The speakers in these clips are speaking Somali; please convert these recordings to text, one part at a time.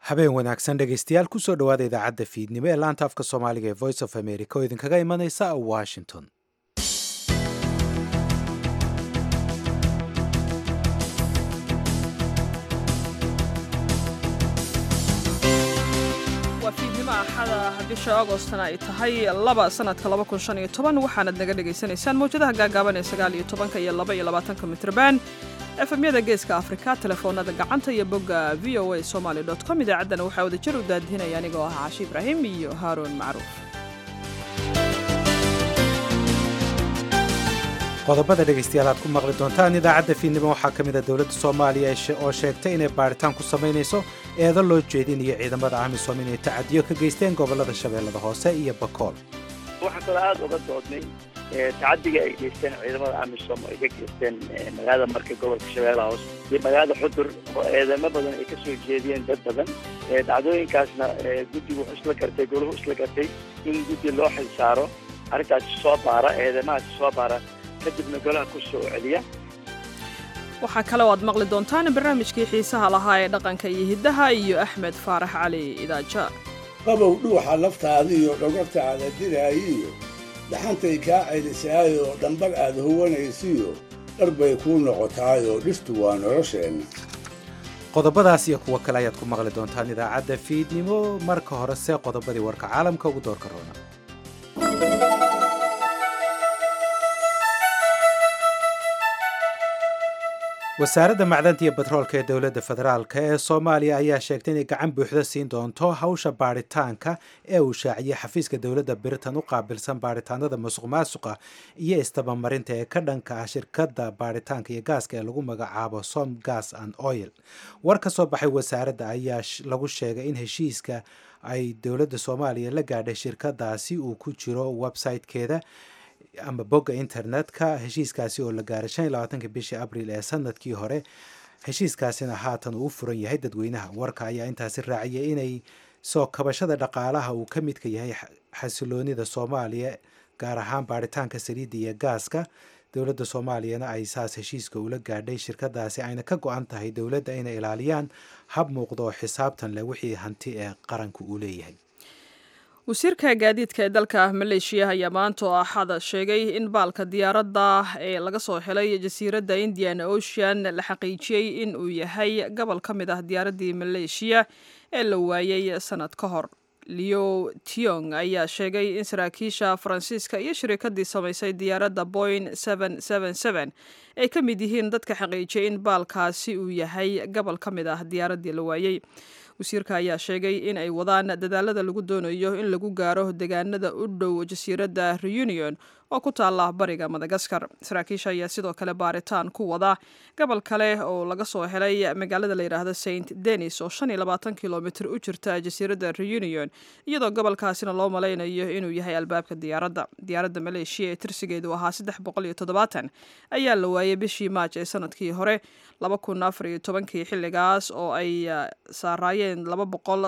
habeen wanaagsan dhegaystayaal kusoo dhowaada idaacadda fiidnimo ee laanta afka soomaaliga ee voice of america oo idinkaga imanaysa washington waa fiidnimo axada bisha agostna ay tahay laba sanadka waxaanad naga dhagaysanaysaan mawjadaha gaagaaban ee sagaaliyo tobanka iyo laba iyo labaatanka mitrban efemyada geeska afrika telefoonada gacanta iyo bogga v o a somaly com idaacaddana waxaa wadajir u daadihinaya anigoo ah caashi ibraahim iyo haaruun macruuf qodobada dhegaystayaal aad ku maqli doontaan idaacadda fiidnimo waxaa ka mid a dowladda soomaaliya oo sheegtay inay baaritaan ku samaynayso eedo loo jeedinayo ciidamada amisom inay tacadiyo ka geysteen gobollada shabeellada hoose iyo bakool waxaan kaloo aada uga doodnay tacadiga ay geysteen ciidamada amisom ay ka geysteen magaalada marka gobolka shabeellaha hoose iyo magaalada xudur oo eedamo badan ay ka soo jeediyeen dad badan dhacdooyinkaasna guddigu wuxuu isla gartay goluhu isla gartay in guddi loo xil saaro arrintaasi soo baara eedamahaasi soo baara kadibna golaha ku soo celiya waxaa kaloo aad maqli doontaan barnaamijkii xiisaha lahaa ee dhaqanka iyo hiddaha iyo axmed faarax cali idaaja qabow dhuuxa laftaada iyo dhogortaada diraayiyo dhaxantay kaa celisaayoo dhambar aad huwanaysiyo dhar bay kuu noqotaayoo dhirtu waa nolosheenna qodobadaas iyo kuwo kale ayaad ku maqli doontaan idaacadda fiidnimo marka horese qodobadii warka caalamka ugu doorka roona wasaaradda macdanta iyo batroolka ee dowladda federaalk ee soomaaliya ayaa sheegtay inay gacan buuxda siin doonto hawsha baaritaanka ee uu shaaciyey xafiiska dowladda britain u qaabilsan baaritaanada masuq maasuqa iyo istabamarinta ee ka dhanka ah shirkadda baaritaanka iyo gaaska ee lagu magacaabo som gas and oil war ka soo baxay wasaaradda ayaa lagu sheegay in heshiiska ay dowladda soomaaliya la gaadhay shirkadaasi uu ku jiro website-keeda ama bogga internetka heshiiskaasi oo la gaaray shan iyo labaatanka bishii abril ee sanadkii hore heshiiskaasina haatan uu u furan yahay dadweynaha warka ayaa intaasi raaciyay inay soo kabashada dhaqaalaha uu ka midka yahay xasiloonida soomaaliya gaar ahaan baaritaanka saliidda iyo gaaska dowladda soomaaliyana ay saas heshiiska ula gaadhay shirkadaasi ayna ka go-an tahay dowladda inay ilaaliyaan hab muuqda oo xisaabtan leh wixii hanti ee qaranka uu leeyahay wasiirka gaadiidka ee dalka maleeshiya ayaa maanta oo axada sheegay in baalka diyaaradda ee laga soo helay jasiiradda indian ocean la xaqiijiyey in uu yahay gobol ka mid ah diyaaraddii maleeshiya ee la waayey sanad ka hor leo tiong ayaa sheegay in saraakiisha faransiiska iyo shirikadii samaysay diyaaradda boing ay ka mid yihiin dadka xaqiijiyay in baalkaasi uu yahay gobol ka mid ah diyaaraddii la waayey wasiirka ayaa sheegay in ay wadaan dadaalada lagu doonayo in lagu gaaro deegaanada u dhow jasiiradda reunion oo ku taala bariga madagaskar saraakiisha ayaa sidoo kale baaritaan ku wada gobol kale oo laga soo helay magaalada la yidhaahdo saint denis oo shan iyo labaatan kilomitr u jirta jasiiradda reunion iyadoo gobolkaasina loo malaynayo inuu yahay albaabka diyaaradda diyaaradda maleeshiya ee tirsigeedu ahaa saddex boqol iyo toddobaatan ayaa la waayay bishii maaj ee sanadkii hore laba kun afar iyo tobankii xilligaas oo ay saaraayeen laba boqol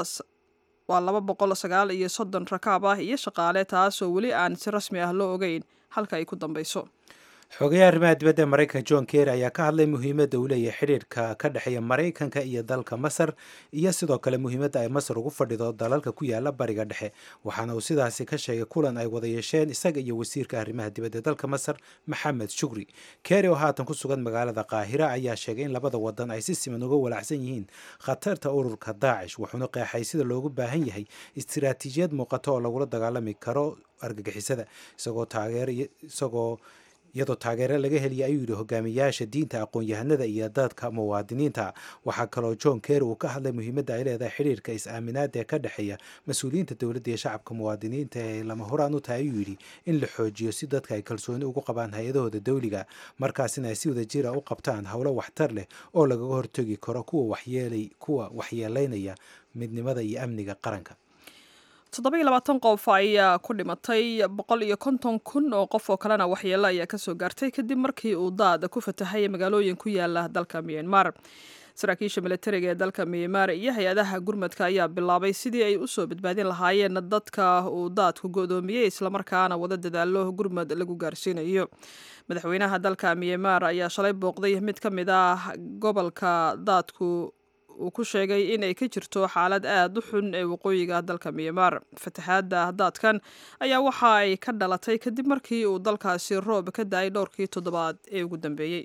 waa laba boqol sagaal iyo soddon rakaab ah iyo shaqaale taasoo weli aan si rasmi ah loo ogeyn halka ay ku dambeyso xogayaha arrimaha dibadda ee maraykanka john kerry ayaa ka hadlay muhiimadda uu leeyahay xidhiirka ka dhexeeya maraykanka iyo dalka masar iyo sidoo kale muhiimadda ay masar ugu fadhido dalalka ku yaala bariga dhexe waxaana uu sidaasi ka sheegay kulan ay wada yeesheen isaga iyo wasiirka arrimaha dibadda ee dalka masar maxamed shukri kerry oo haatan ku sugan magaalada qaahira ayaa sheegay in labada wadan ay si siman uga walacsan yihiin khatarta ururka daacish wuxuuna qeexay sida loogu baahan yahay istiraatiijiyad muuqato oo lagula dagaalami karo argagixisada isagoo taageer isagoo iyadoo taageero laga heliyay ayuu yidhi hogaamiyaasha diinta aqoon-yahanada iyo dadka muwaadiniinta waxaa kaloo john kerry uu ka hadlay muhiimadda ay leedahay xidhiirka is-aaminaada ee ka dhexeeya mas-uuliyiinta dowladda iyo shacabka muwaadiniinta ee lama horaan u tahay ayuu yidhi in la xoojiyo si dadka ay kalsooni ugu qabaan hay-adahooda dowliga markaasina ay si wada jira u qabtaan howlo waxtar leh oo lagaga hortegi karo kuwa waxyeelay kuwa waxyeeleynaya midnimada iyo amniga qaranka toddoba-iyo labaatan qof ayaa ku dhimatay boqol iyo konton kun oo qof oo kalena waxyeelo ayaa kasoo gaartay kadib markii uu daad ku fatahay magaalooyin ku yaala dalka myanmar saraakiisha milatariga ee dalka myanmar iyo hay-adaha gurmadka ayaa bilaabay sidii ay usoo badbaadin lahaayeen dadka uu daadku go-doomiyey islamarkaana wada dadaalo gurmad lagu gaarsiinayo madaxweynaha dalka myanmar ayaa shalay booqday mid ka mid ah gobolka daadku uu ku sheegay inay ka jirto xaalad aad u xun ee waqooyiga dalka myanmar fataxaadda daadkan ayaa waxa ay ka dhalatay kadib markii uu dalkaasi roob ka da-ay dhowrkii toddobaad ee ugu dambeeyey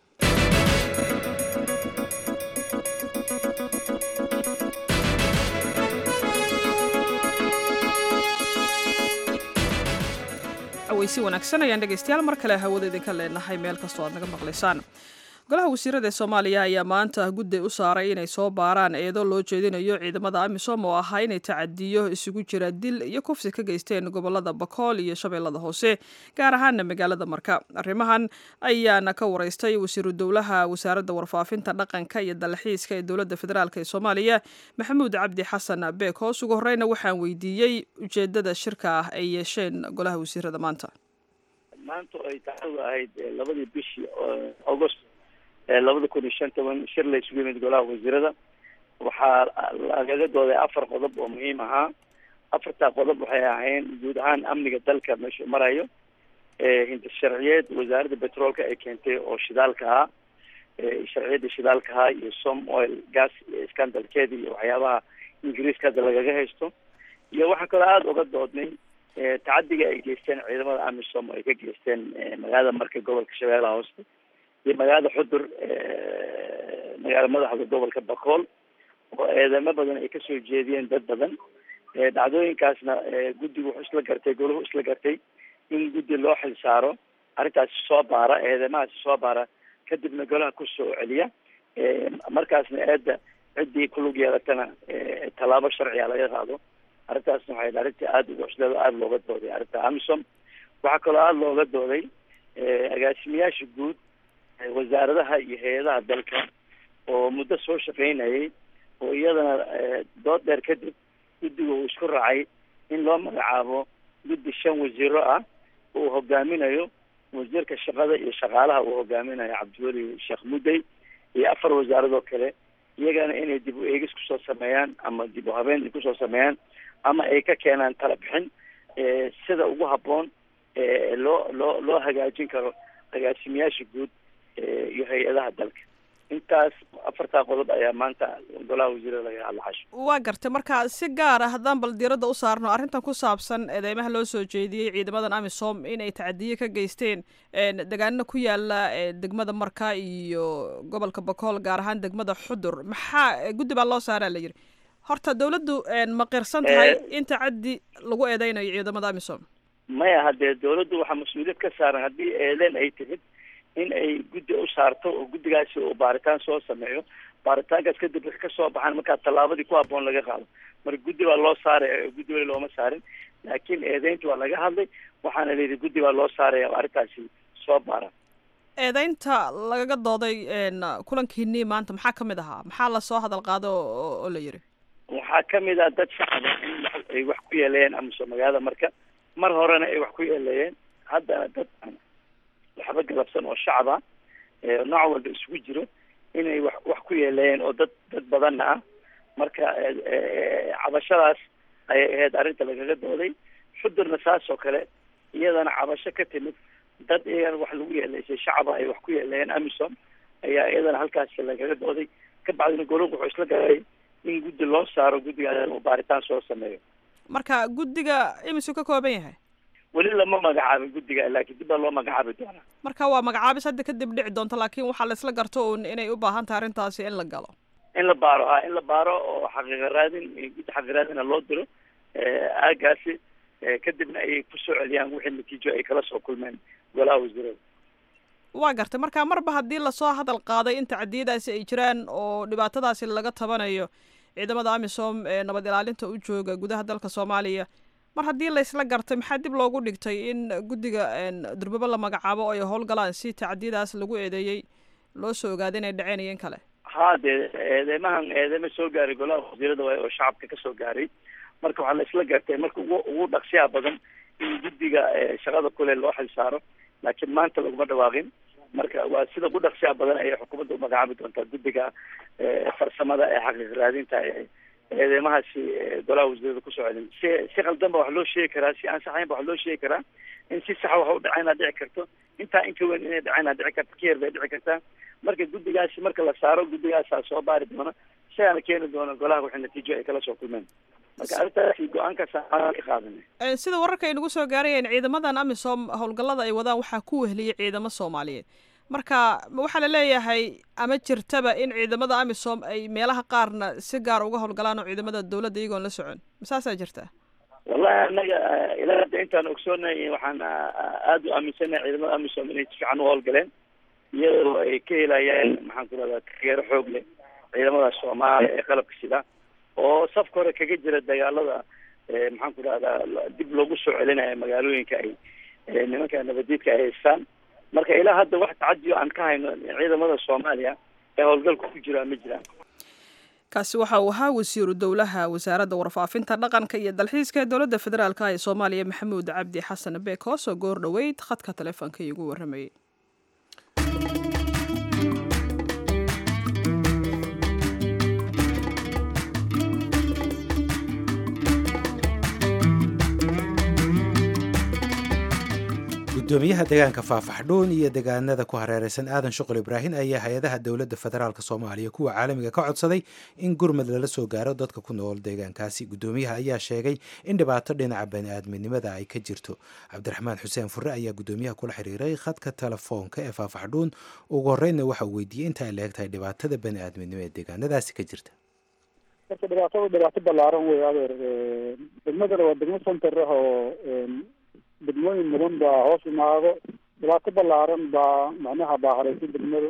aweysi wanaagsan ayaan dhegaystayaal mar kale hawada idinka leenahay meel kastoo aad naga maqlaysaan golaha wasiirada ee soomaaliya ayaa maanta guddi u saaray inay soo baaraan eedo loo jeedinayo ciidamada amisom oo ahaa inay tacadiyo isugu jira dil iyo kufsi ka geysteen gobolada bakool iyo shabeellada hoose gaar ahaana magaalada marka arrimahan ayaana ka wareystay wasiiru dowlaha wasaaradda warfaafinta dhaqanka iyo dalxiiska ee dowladda federaalk ee soomaaliya maxamuud cabdi xasan beek hoos ugu horeyna waxaan weydiiyey ujeedada shirka ah ay yeesheen golaha wasiirada maanta maanta ay taxadu ahayd labadii bishii august labada kun iyo shan toban shir la isugu yimid golaha wasiirada waxaa lagaga dooday afar qodob oo muhiim ahaa afartaa qodob waxay ahayn guud ahaan amniga dalka meeshuu marayo hinti sharciyeed wasaaradda petroolka ay keentay oo shidaalka ahaa sharciyadda shidaalka ahaa iyo som oil gas scandalkeeda iyo waxyaabaha ingiriiska hadda lagaga haysto iyo waxaan kaloo aada uga doodnay tacadiga ay geysteen ciidamada amisom ay ka geysteen magaalada marka gobolka shabeellaha hoose iyo magaalada xudur magaala madaxda gobolka bakool oo eedamo badan ay kasoo jeediyeen dad badan dhacdooyinkaasna guddigu wuxuu isla gartay golahu isla gartay in guddi loo xil saaro arrintaasi soo baara eedamahaasi soo baara kadibna golaha kusoo celiya markaasna eedda ciddii kulug yeelatana tallaabo sharciga laga qaado arrintaasna waxay arrintii aada uga cusleed aada looga dooday arrinta amisom waxaa kaloo aada looga dooday agaasimayaasha guud wasaaradaha iyo hay-adaha dalka oo muddo soo shaqaynayay oo iyadana dood dheer kadib guddiga uu isku raacay in loo magacaabo guddi shan wasiiro ah uu hogaaminayo wasiirka shaqada iyo shaqaalaha uu hogaaminayo cabdiweli sheekh mudday iyo afar wasaaradoo kale iyagana inay dib u eegis kusoo sameeyaan ama dib u habeen kusoo sameeyaan ama ay ka keenaan tala bixin sida ugu habboon loo loo loo hagaajin karo agaasimayaasha guud iyo hay-adaha dalka intaas afartaa qodob ayaa maanta golaha wasiirada laga hadla casho waa gartay marka si gaar ah haddaan bal diiradda u saarno arrintan ku saabsan eedeymaha loo soo jeediyey ciidamadan amisom inay tacadiye ka geysteen degaanina ku yaala degmada marka iyo gobolka bakool gaar ahaan degmada xudur maxaa guddi baa loo saaraa la yidhi horta dawladdu ma qirsan tahay in tacaddi lagu eedeynayo ciidamada amisom maya haddee dawladdu waxaa mas-uuliyad ka saaran haddii eedeen ay timid in ay guddi u saarto oo guddigaasi uu baaritaan soo sameeyo baaritaankaas kadib ka soo baxaan markaa tallaabadii ku habboon laga qaado marka guddi baa loo saaraya guddi weli looma saarin laakiin eedeynta waa laga hadlay waxaana layidhi guddi baa loo saaraya oo arrintaasi soo baara eedeynta lagaga dooday kulankiinii maanta maxaa kamid ahaa maxaa lasoo hadal qaado oo la yidhi waxaa kamid ah dad shacaba in ay wax ku yeeleeyeen amiso magaalada marka mar horena ay wax ku yeeleeyeen haddana dad waxba galabsan oo shacaba nooc walba isugu jiro inay wax wax ku yeeleeyeen oo dad dad badanna ah marka cabashadaas ayay ahayd arrinta lagaga dooday xudurna saas oo kale iyadana cabasho ka timid dad iyagana wax lagu yeeleysay shacaba ay wax ku yeeleeyeen amisom ayaa iyadana halkaas lagaga dooday kabacdina golonku wuxuu isla galay in guddi loo saaro guddigaas uu baaritaan soo sameeyo marka guddiga imisuu ka kooban yahay weli lama magacaabin guddiga laakiin dib baa loo magacaabi doonaa marka waa magacaabis hadda kadib dhici doonto laakiin waxaa la isla garto uun inay u baahan tahay arrintaasi in la galo in la baaro ha in la baaro oo xaqiiqa raadin guddi xaqiiqa raadina loo diro aagaasi kadibna ay kusoo celiyaan wixii natiijo ay kala soo kulmeen golaha wasiirada waa gartay marka marba haddii lasoo hadal qaaday in tacdiyadaasi ay jiraan oo dhibaatadaasi laga tabanayo ciidamada amisom ee nabad ilaalinta u jooga gudaha dalka soomaaliya mar haddii laysla gartay maxaa dib loogu dhigtay in guddiga durbabo la magacaabo oo ay howlgalaan si tacdiyadaas lagu eedeeyey loo soo ogaada inay dhaceen iyo in kale ha dee eedeymahan eedeyma soo gaaray golaha wasiirada waay oo shacabka kasoo gaaray marka waxaa la isla gartay marka ugu ugu dhaqsiyaha badan in guddiga shaqada kule loo xil saaro laakiin maanta laguma dhawaaqin marka waa sida ugu dhaqsiyaha badan ayay xukuumadda umagacaabi doontaa guddiga farsamada ee xaqiiq raadinta eedeymahaasi golaha wasiirada kusoo celin si si qaldan ba wax loo sheegi karaa si aan saxayn ba wax loo sheegi karaa in si saxa wax u dhacayna dhici karto intaa in ka weyn inay dhacayna dhici karto ka yar bay dhici kartaa marka guddigaasi marka la saaro guddigaasaa soo baari doona isagaana keeni doona golaha wixii natiijo ay kala soo kulmeen marka arrintaasi go-aankaas aan ka qaadanay sida wararka ay nagu soo gaarayeen ciidamadan amisom howlgallada ay wadaan waxaa ku wehliyay ciidamo soomaaliyeed marka waxaa la leeyahay ama jirtaba in ciidamada amisom ay meelaha qaarna si gaar uga howlgalaan oo ciidamada dawladda iyagoon la socon masaasaa jirta wallahi anaga ilaa hadda intaan ogsoonay waxaan aada u aaminsanahay ciidamada amisom inay si fiican u howlgaleen iyadoo ay ka helayaan maxaan ku rahdaa taageero xoog leh ciidamada soomaaliya ee qalabka sida oo safka hore kaga jira dagaalada maxaan ku rahdaa dib loogu soo celinayo magaalooyinka ay nimanka nabadiidka ay haystaan marka ilaa hadda wax tacadiyo aan ka hayno ciidamada soomaaliya ee howlgalka ku jira ma jiraan kaasi waxa uu ahaa wasiiru dowlaha wasaaradda warfaafinta dhaqanka iyo dalxiiska ee dowladda federaalka ee soomaaliya maxamuud cabdi xasan beekhoos oo goor dhoweyd khadka taleefoonka iigu warramayay gudoomiyaha deegaanka faafaxdhuun iyo deegaanada ku hareereysan aadan shuqul ibraahin ayaa hay-adaha dowladda federaalk soomaaliya kuwa caalamiga ka codsaday in gurmad lala soo gaaro dadka ku nool deegaankaasi gudoomiyaha ayaa sheegay in dhibaato dhinaca bani-aadminimada ay ka jirto cabdiraxmaan xuseen fure ayaa gudoomiyaha kula xiriiray khadka telefoonka ee faafaxdhuun ugu horreynna waxa uu weydiiyey inta ay la eg tahay dhibaatada bani-aadminimo ee deegaanadaasi ka jirta marka dhibaatada dhibaato ballaaran wey adeer degmadana waa degmo center ah oo degmooyin mudan baa hoos imaado dhibaato ballaaran baa macnaha baa hareysan degmada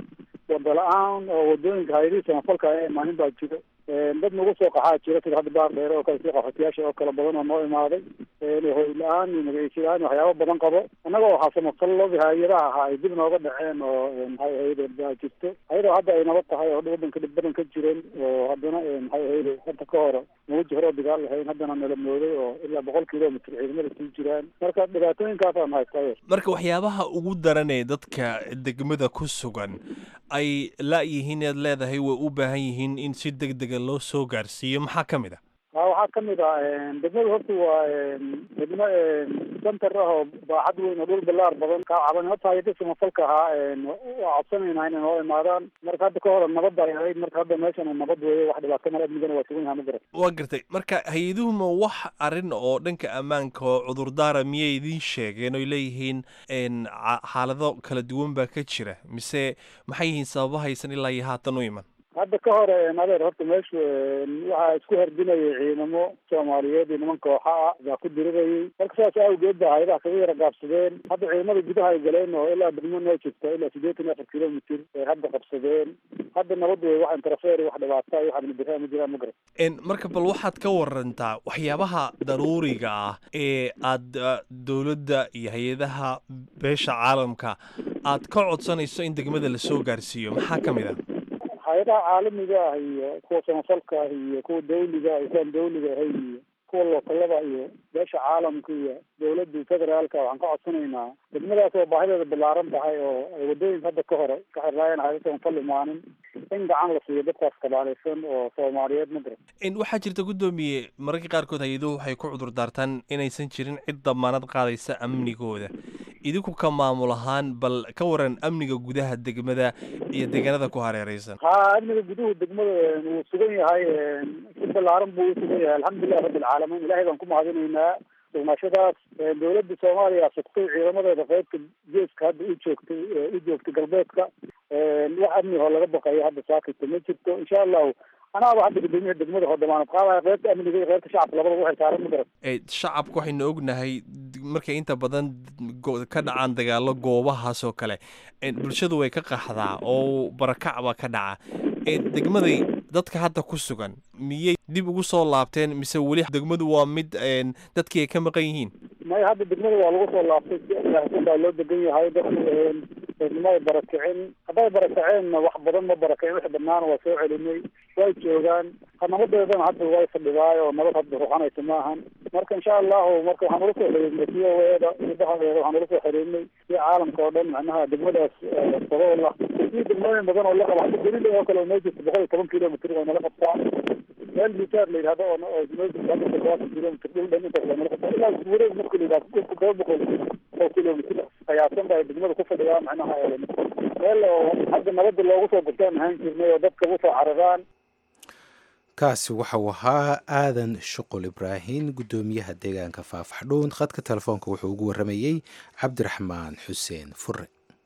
wada la-aan oo wadooyinka hayadihii samafalka ee maalin baa jiro dad nagu soo qaxaa jira sida hadda baar dheere oo kale sida qaxootiyaasha oo kale badan oo noo imaaday hoy la-aan iyo magaciisi la-aan waxyaaba badan qabo annaga waxaa samafalladii hay-adaha ahaa ay dib nooga dhaceen oo maxay ahayde baa jirto ayadoo hadda ay nabad tahay oo wadanka dhib badan ka jireen oo haddana maxay ahayde hadda ka hore mawaji hore oo dagaal lahayn haddana nala mooday oo ilaa boqol kilomitr ciidamada sii jiraan marka dhibaatooyinkaasaan haysta marka waxyaabaha ugu daran ee dadka degmada ku sugan ay la-yihiin ead leedahay way u baahan yihiin in si deg dega loo soo gaarsiiyo maxaa ka mid a a waxaa kamid ah degmada horta waa degmo center ah oo baaxad weyn oo dhul balaar badan ka caban hata hayada samafalka ahaa waa codsanayna inay noo imaadaan marka hadda ka hore nabad ay ahayd marka hadda meeshan nabad weeye wax dhibaato male amnigana waa sugan yaha ma garan waa gartay marka hay-aduhuma wax arrin oo dhanka ammaanka oo cudurdaara miyay idiin sheegeen oy leeyihiin xaalado kala duwan baa ka jira mise maxay yihiin sababahaysan ilaa iyo haatan u iman hadda ka hore adeer horta meeshu waxaa isku hardinayay ciidamo soomaaliyeed iyo niman kooxa ah baa ku dirirayay marka saas awgeed ba hayadaha kaga yara gaabsadeen hadda ciidamada gudaha ay galeen oo ilaa degmo noo jirta ilaa siddeetan iyo afar kilomitr ay hadda qabsadeen hadda nabad wey wax interfeer wax dhibaata iyo wax amnidarraa ma jiraan ma garan marka bal waxaad ka warantaa waxyaabaha daruuriga ah ee aad dowladda iyo hay-adaha beesha caalamka aad ka codsanayso in degmada lasoo gaarsiiyo maxaa ka mid a hay-adaha caalamiga ah iyo kuwa samafalka ah iyo kuwa dawliga ah isaan dawliga ahay iyo kuwa lookalada iyo beesha caalamka iyo dawladda federaalka waxaan ka codsanaynaa degmadaas oo baahideeda ballaaran tahay oo ay wadooyinka hadda ka hore ka xirnaayeen hayada samafal imaanin in gacan la siiyo dadkaas kabaaleysan oo soomaaliyeed ma garan waxaa jirta guddoomiye mararka qaarkood hay-aduhu waxay ku cudur daartaan inaysan jirin cid damaanad qaadaysa amnigooda idinku ka maamul ahaan bal ka waran amniga gudaha degmada iyo deegaanada ku hareereysan ha amniga guduhu degmada wuu sugan yahay si ballaaran buu usugan yahay alxamdulilah rabbilcaalamiin ilahay baan ku mahadinaynaa sugnaashadaas dawladda soomaaliya sugtay ciidamadeeda qeybta geeska hadda u joogtay u joogtay galbeedka wax amni oo laga baqayo hadda saakita ma jirto insha allahu anaaba hadda gudoomiyaha degmada oo damaanad qaadaya qeybta amniga iyo qeybta shacabka labadaba waxay saaran ma garan shacabka waxaynu ognahay markay inta badan ka dhacaan dagaalo goobahaas oo kale bulshadu way ka qaxdaa oo barakac baa ka dhaca degmaday dadka hadda ku sugan miyay dib ugu soo laabteen mise weli degmadu waa mid dadkii ay ka maqan yihiin maya hadda degmada waa lagu soo laabtay si baa loo degan yahay dadku ma ay barakicin hadday barakaceenna wax badan ma barakicin wixii dhammaana waa soo celinay way joogaan nabadeedana hadda way fadhidaay oo nabad hadda ruxanaysa maahan marka insha allahu marka waxaan ula soo xiriirnay c o eda idahadeeda waxaan ula soo xiriirnay iyo caalamka oo dhan macnaha degmadaas sababla iyo degmooyin badan oo la qaba hadda berida oo kale oo noo jirta boqol iyo toban kilomitr oo nala qabtaa meel bisaar la yidhahdo oo noo jirta hadda toddobaatan kilomitr dhul dhan intaas waa nala qabtaa ilaa wareeg marka la yidhahdo dhulka toba boqol oo kilomitr qiyaasan bay degmada ku fadhidaa macnaha meel oo hadda nabada loogu soo gurtaan ahaan jirnay oo dadka usoo cararaan kaasi waxau ahaa aadan shuqul ibraahin guddoomiyaha deegaanka faafaxdhuun khadka telefoonka wuxuu ugu warramayey cabdiraxmaan xuseen fure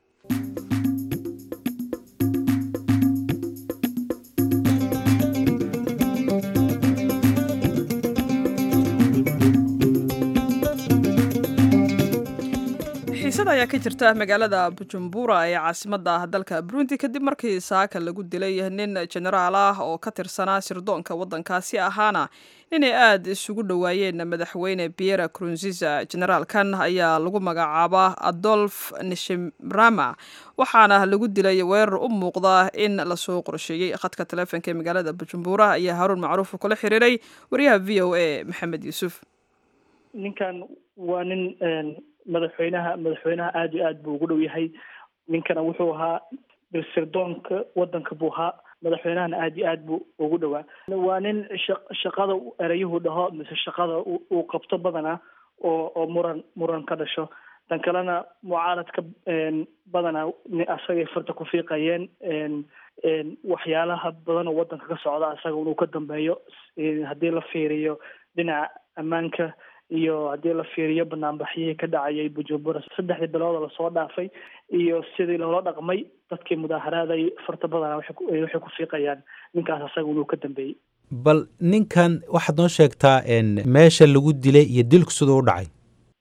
xiisada ayaa ka jirta magaalada bujumbura ee caasimadda dalka burundi kadib markii saaka lagu dilay nin jenaraal ah oo ka tirsanaa sirdoonka waddankaasi ahaana inay aada isugu dhowaayeen madaxweyne biera crunziza generaalkan ayaa lagu magacaabaa adolf nishimrama waxaana lagu dilay weerar u muuqda in lasoo qorsheeyey khadka taleefonka ee magaalada bujumbura ayaa haruun macruuf kula xiriiray wariyaha v o a maxamed yuusuf ninkan waa nin madaxweynaha madaxweynaha aada iyo aad buu ugu dhow yahay ninkana wuxuu ahaa sirdoonka waddanka buu ahaa madaxweynahana aada iyo aad buu ugu dhowaa waa nin sha shaqada ereyuhu dhaho mise shaqada uu qabto badanaa oo oo muran muran ka dhasho tan kalena mucaaradka badanaa asagay farta ku fiiqayeen waxyaalaha badan oo waddanka ka socda asaga inuu ka dambeeyo haddii la fiiriyo dhinaca ammaanka iyo haddii la fiiriyo banaanbaxyihii ka dhacayay bujumbura saddexdii bilood oo lasoo dhaafay iyo sidii loola dhaqmay dadkii mudaaharaaday farta badana waxay ku fiiqayaan ninkaas asaga inuu ka dambeeyey bal ninkan waxaad noo sheegtaa meesha lagu dilay iyo dilku siduu u dhacay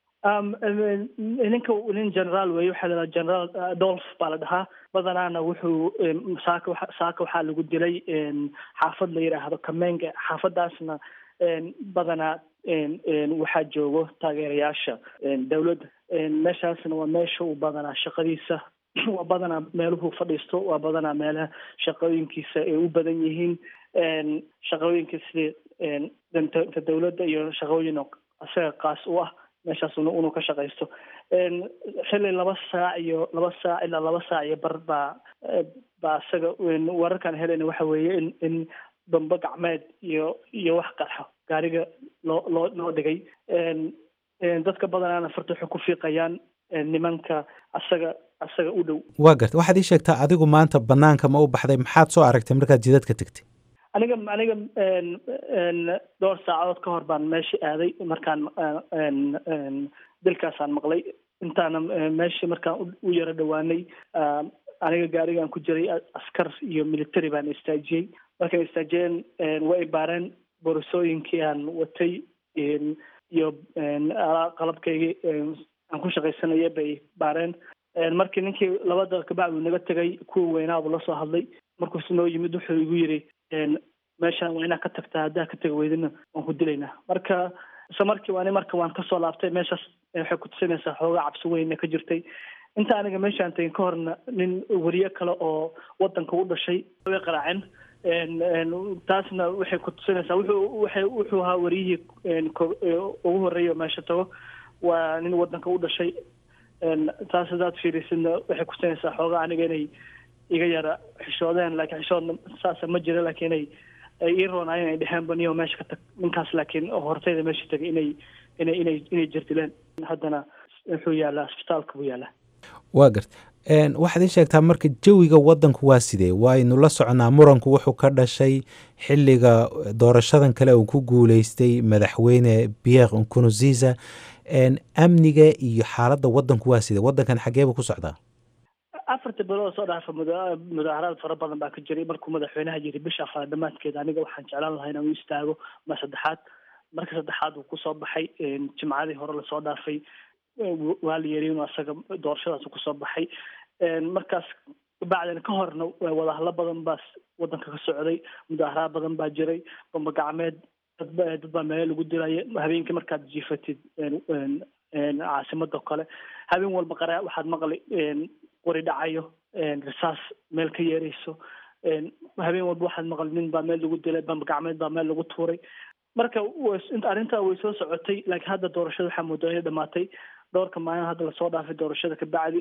ninka nin generaal weeye waxaa la dhaha generaal adolf baa la dhahaa badanaana wuxuu saaka saaka waxaa lagu dilay xaafad la yidhaahdo kamenga xaafadaasna badanaa waxaa joogo taageerayaasha dawladda meeshaasna waa meesha uu badanaa shaqadiisa waa badanaa meeluhu fadhiisto waa badanaa meelaha shaqooyinkiisa ay u badan yihiin shaqooyinka sida danta dawladda iyo shaqooyin isaga qaas u ah meeshaas inuu ka shaqaysto xilli laba saac iyo laba saac ilaa laba saac iyo bar baa baa isaga wararkaan helayna waxa weeye in in bambe gacmeed iyo iyo wax qarxo gaariga loo loo loo dhigay dadka badanaana farta waxay ku fiiqayaan nimanka asaga asaga u dhow waa garta waxaad ii sheegtaa adigu maanta banaanka ma u baxday maxaad soo aragtay markaad jidadka tegtay aniga aniga dhowr saacadood ka hor baan meesha aaday markaan dilkaasaan maqlay intaana meeshii markaan u yaro dhowaanay aniga gaarigaan ku jiray askar iyo military baan istaajiyey markaan istaajiyeen way ibaareen boorasooyinkii aan watay iyo qalabkaygii aan ku shaqaysanaya bay baareen markii ninkii laba daqiiq kabacdi uu naga tegay kuwa weynaabu la soo hadlay markuusu noo yimid wuxuu igu yidhi meeshaan waa inaad ka tagtaa haddaa ka tegi weydina waan ku dilaynaa marka isla markii waani marka waan kasoo laabtay meeshaas waxay ku tusinaysaa xoogaa cabsi weyna ka jirtay inta aniga meeshaan tegin ka horna nin weriye kale oo wadanka u dhashay way qaraaceen taasna waxay ku tusinaysaa wuxuu waxay wuxuu ahaa wariyihii ugu horreeya meesha tago waa nin wadanka u dhashay taas hadaad fiirisidna waxay kutusinaysaa xoogaa aniga inay iga yara xishoodeen laakiin xishoodna saasa ma jira laakiin inay ay ii roonaayeen ay dheheen baniyo meesha ka tag ninkaas laakiin hortayda meesha tagay inay inay inay inay jirdileen haddana wuxuu yaalaa isbitaalka buu yaalaa waa garta waxaad ii sheegtaa marka jawiga wadanku waa sidee waaynu la soconaa muranku wuxuu ka dhashay xiliga doorashadan kale uu ku guuleystay madaxweyne pierre nkurunziza amniga iyo xaaladda wadanku waa sidee wadankan xageeba ku socdaa afarta bilood soo dhaafa mudaaharaad fara badan baa ka jiray markuu madaxweynaha yiri bisha afraad dhamaadkeeda aniga waxaan jeclaan lahaa inaan u istaago ma saddexaad marka saddexaad uu kusoo baxay jimcadii hore lasoo dhaafay waa la yeri inuu asaga doorashadaas kusoo baxay markaas bacdina ka horna wadahalo badan baa wadanka ka socday mudaaharaad badan baa jiray bamba gacmeed dadba dad baa meelo lagu dilaya habeenkii markaad jiifatid caasimada kale habeen walba qara waxaad maqli qori dhacayo risaas meel ka yeerayso habeen walba waxaad maqli nin baa meel lagu dilay bamba gacmeed baa meel lagu tuuray marka arrintaa way soo socotay laakiin hadda doorashada waxaa moodaa inay dhamaatay dhowrka maalin hadda lasoo dhaafay doorashada kabacdi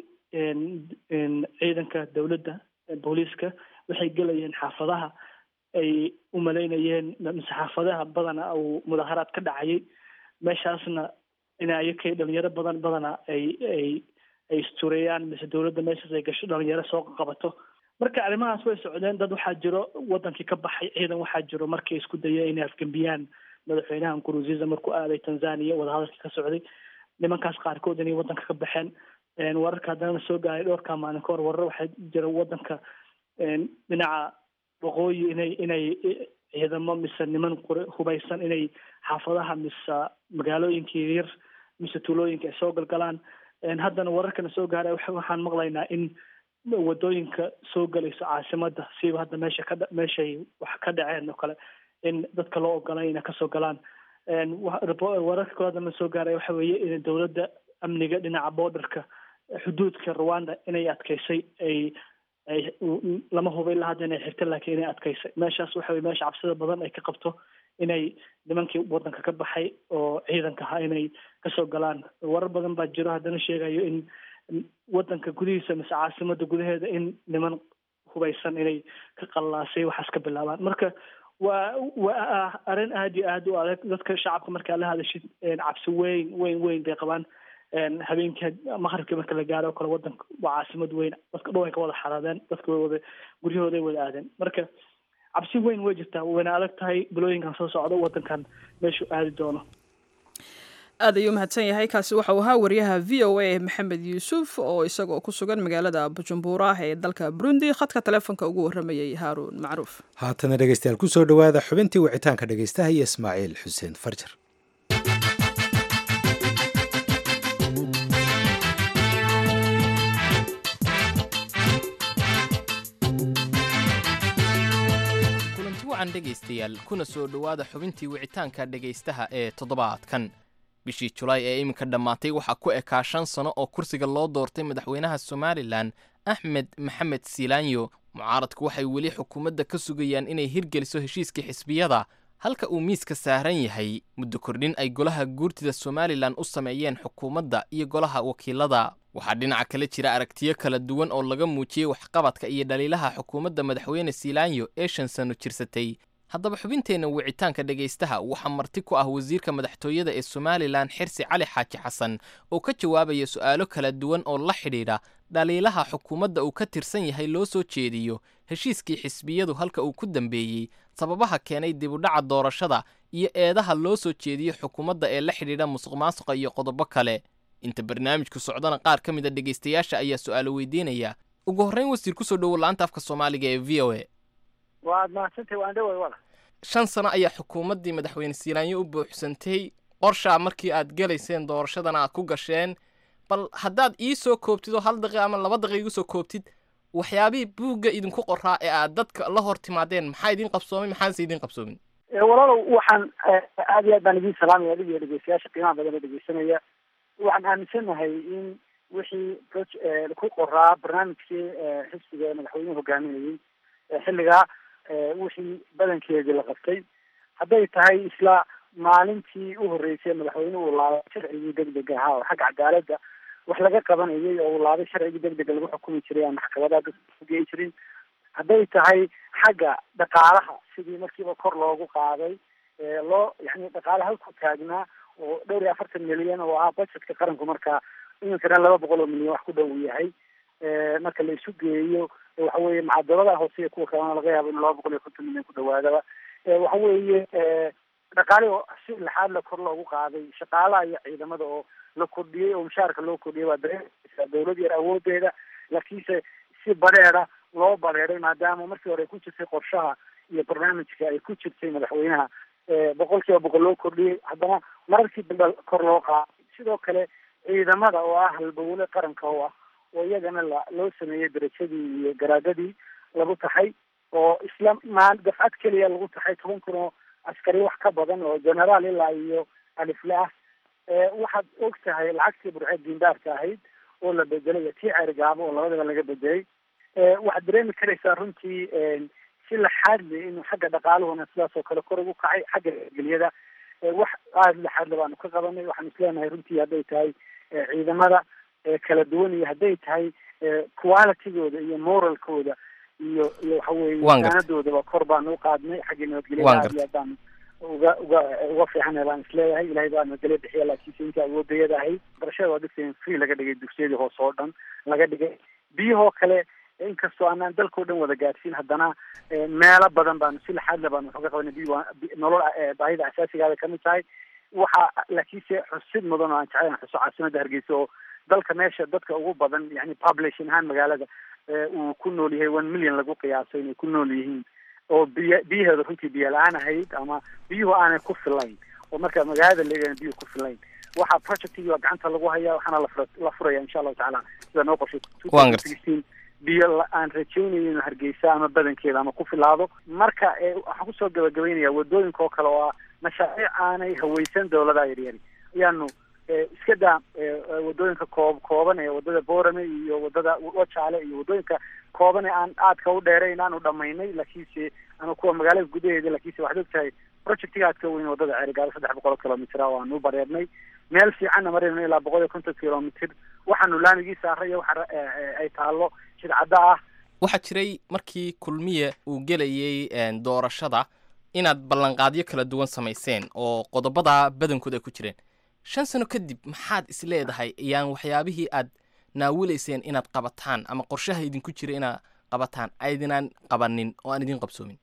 ciidanka dowladda booliiska waxay gelayeen xaafadaha ay u malaynayeen mise xaafadaha badana uu mudaaharaad ka dhacayay meeshaasna inayakay dhalinyaro badan badana ay ay ay istureeyaan mise dowladda meeshaas ay gasho dhalinyaro soo qabato marka arrimahaas way socdeen dad waxaa jiro wadankii ka baxay ciidan waxaa jiro markay isku dayeen inay afgembiyaan madaxweynaha nkurunziza markuu aaday tanzania wadahadalka ka socday nimankaas qaarkood inay wadanka ka baxeen wararka haddana soo gaaray dhowrkaa maalin ka hor warar waxaa jira wadanka dhinaca waqooyi inay inay ciidamo mise niman hubaysan inay xaafadaha mise magaalooyinka yaryar mise tuulooyinka ay soo galgalaan haddana wararkana soo gaaray waxaan maqlaynaa in wadooyinka soo galaysa caasimada siiba hadda meesha ka meeshay wax ka dhaceen oo kale in dadka loo ogolay inay kasoo galaan wararka kale haddana soo gaaray waxa weeye in dowladda amniga dhinaca borderka xuduudka rwanda inay adkeysay ay ay lama huba ilaa hadda inay xirta laakiin inay adkeysay meeshaas waxa weye meesha cabsida badan ay ka qabto inay nimankii wadanka ka baxay oo ciidanka ahaa inay kasoo galaan warar badan baa jiro haddana sheegayo in wadanka gudihiisa mise caasimada gudaheeda in niman hubaysan inay ka qallaasay waxaas ka bilaabaan marka waa waa arrin aada iyo aada u adag dadka shacabka markaa la hadashid cabsi weyn weyn weyn bay qabaan habeenkii maqribkii marka la gaaro oo kale wadanka waa caasimad weyn dadka dhan way ka wada xaraadeen dadka way wada guryahooday wada aadeen marka cabsi weyn way jirtaa wayna adag tahay bilooyinkan soo socdo wadankan meeshuu aadi doono aad ayuu mahadsan yahay kaasi waxauu ahaa wariyaha v o a maxamed yuusuf oo isagoo ku sugan magaalada bujumbura ee dalka burundi khadka taleefonka ugu waramayay haaruun macruuf haatana dhegeystayaal kusoo dhowaada xubintii wicitaanka dhegeystaha iyo ismaaciil xuseen farjar kulanti wacan dhegaystayaal kuna soo dhowaada xubintii wicitaanka dhegaystaha ee toddobaadkan bishii julaay ee iminka dhammaatay waxaa ku ekaa shan sano oo kursiga loo doortay madaxweynaha somalilan axmed maxamed silaanyo mucaaradku waxay weli xukuumadda ka sugayaan inay hirgeliso heshiiskii xisbiyada halka uu miiska saaran yahay muddo kordhin ay golaha guurtida somalilan u sameeyeen xukuumadda iyo golaha wakiilada waxaa dhinaca kale jira aragtiyo kala duwan oo laga muujiyey waxqabadka iyo dhaliilaha xukuumadda madaxweyne silaanyo ee shan sano jirsatay haddaba xubinteenna wicitaanka dhegaystaha waxaa marti ku ah wasiirka madaxtooyada ee somalilan xirsi cali xaaji xasan oo ka jawaabaya su'aalo kala duwan oo la xidhiidha dhaliilaha xukuumadda uu ka tirsan yahay loo soo jeediyo heshiiskii xisbiyadu halka uu ku dambeeyey sababaha keenay dibudhaca doorashada iyo eedaha loo soo jeediyo xukuumadda ee la xidhiidha musuq maasuqa iyo qodobo kale inta barnaamijku socdana qaar ka mid a dhegaystayaasha ayaa su'aalo weydiinaya ugu horrayn wasiir kusoo dhowo la'aanta afka soomaaliga ee v o a waad mahadsantay waan dhaway wala shan sano ayaa xukuumaddii madaxweyne silaanyo u buuxsantay qorshaa markii aad gelayseen doorashadana aad ku gasheen bal haddaad ii soo koobtid oo hal daqiiq ama laba daqiiq igu soo koobtid waxyaabihii buugga idinku qoraa ee aad dadka la hor timaadeen maxaa idin qabsoomay maxaanse idin qabsoomin walaalow waxaan aad iyo aad baan idin salaamaya adiga iyo dhegeystayaasha qiimaha badan oo dhegeysanaya waxaan aaminsanahay in wixii ku qoraa barnaamijkii xisbiga madaxweynuhu hogaaminayay xilligaa wixii badankeedii la qabtay hadday tahay isla maalintii u horreysay madaxweynuhu uu laabay sharcigii degdega ahaa oo xagga cadaaladda wax laga qabanayay oo uu laabay sharcigii degdega lagu xukumi jiray aan maxkamadaha dadka gei jirin hadday tahay xagga dhaqaalaha sidii markiiba kor loogu qaaday loo yani dhaqaala halku taagnaa oo dhowr iyo afartan milyan oo ah budgetka qaranku markaa iminkana laba boqol oo milyan wax ku dhow yahay marka la isu geeyo waxa weeye macadalada hoose iyo kuwa kalena laga yaabo in laba boqol iyo konton milyan ku dhawaadaba waxa weeye dhaqaale oo si laxaad la kor loogu qaaday shaqaalaha iyo ciidamada oo la kordhiyey oo mushaarka loo kordhiyay waa dareemaysaa dawlad yar awoodeeda laakiinse si bareeda loo bareeday maadaama markii hore ku jirtay qorshaha iyo barnaamijka ay ku jirtay madaxweynaha boqol kiiba boqol loo kordhiyey haddana mararkii dambe kor loo qaaday sidoo kale ciidamada oo ah halbowle qaranka oo ah oo iyagana la loo sameeyey darajadii iyo garaadadii lagu taxay oo isla maa dafcad keliya lagu taxay toban kun oo askari wax ka badan oo generaal ilaa iyo alifle ah waxaad og tahay lacagtii burceed diindaarka ahayd oo la bedelay iyo tii ceerigaabo oo labadaba laga bedelay waxaad dareemi karaysaa runtii si laxaadle inuu xagga dhaqaaluhuna sidaas oo kale kor ugu kacay xagga geliyada wax aada laxaadle baanu ka qabanay waxaan isleenahay runtii hadday tahay ciidamada kala duwan iyo hadday tahay qualitygooda iyo moralkooda iyo iyo waxa weeye saanadoodaba kor baanu uqaadnay xagga nabadgelyada aad iyo aad baanu uga uga uga fiicana baan isleeyahay ilahay baa nabadgelya bixiya laakiinse inta awoodayada ahayd barashada waa dadka free laga dhigay dugsiyadii hoose oo dhan laga dhigay biyahoo kale inkastoo aanaan dalkao dhan wada gaadhsiin haddana meelo badan baanu si laxaadle baanu waxuga qabanay biyo nolol baahida asaasigaada kamid tahay waxa laakiinse xusid mudan oo aan jeclayn xuso caasimada hargeysa oo dalka meesha dadka ugu badan yani population ahaan magaalada uu ku nool yahay one million lagu qiyaasay inay ku nool yihiin oo biy biyaheeda runtii biyo la-aan ahayd ama biyuhu aanay ku filayn oo marka magaalada leegana biyuhu ku filayn waxaa projectigi waa gacanta lagu hayaa waxaana lafura la furaya insha allahu tacaala sida noo qorshay biyo aan rajaynayo inuu hargeysa ama badankeeda ama ku filaado marka waxaan kusoo gabagabaynaya wadooyinka oo kale oo ah mashaariic aanay haweysan dawladaha yaryari ayaanu iska daa wadooyinka koob kooban ee wadada boorame iyo wadada wajaale iyo wadooyinka kooban ee aan aadka u dheerayn aanu dhamaynay laakiinse ama kuwa magaalada gudaheeda laakiinse waxaad og tahay projectiga aadka weyn wadada ceerigaado saddex boqol oo kilomitr ah waanu bareernay meel fiicanna marayno ilaa boqol iyo konton kilomitr waxaanu laamigii saaray waxa ay taalo shidcadda ah waxaa jiray markii kulmiye uu gelayay doorashada inaad ballanqaadyo kala duwan samayseen oo qodobada badankood ay ku jireen shan sano kadib maxaad is leedahay ayaan waxyaabihii aad naawilayseen inaad qabataan ama qorshaha idinku jira inaad qabataan aydinaan qabanin oo aan idin qabsoomin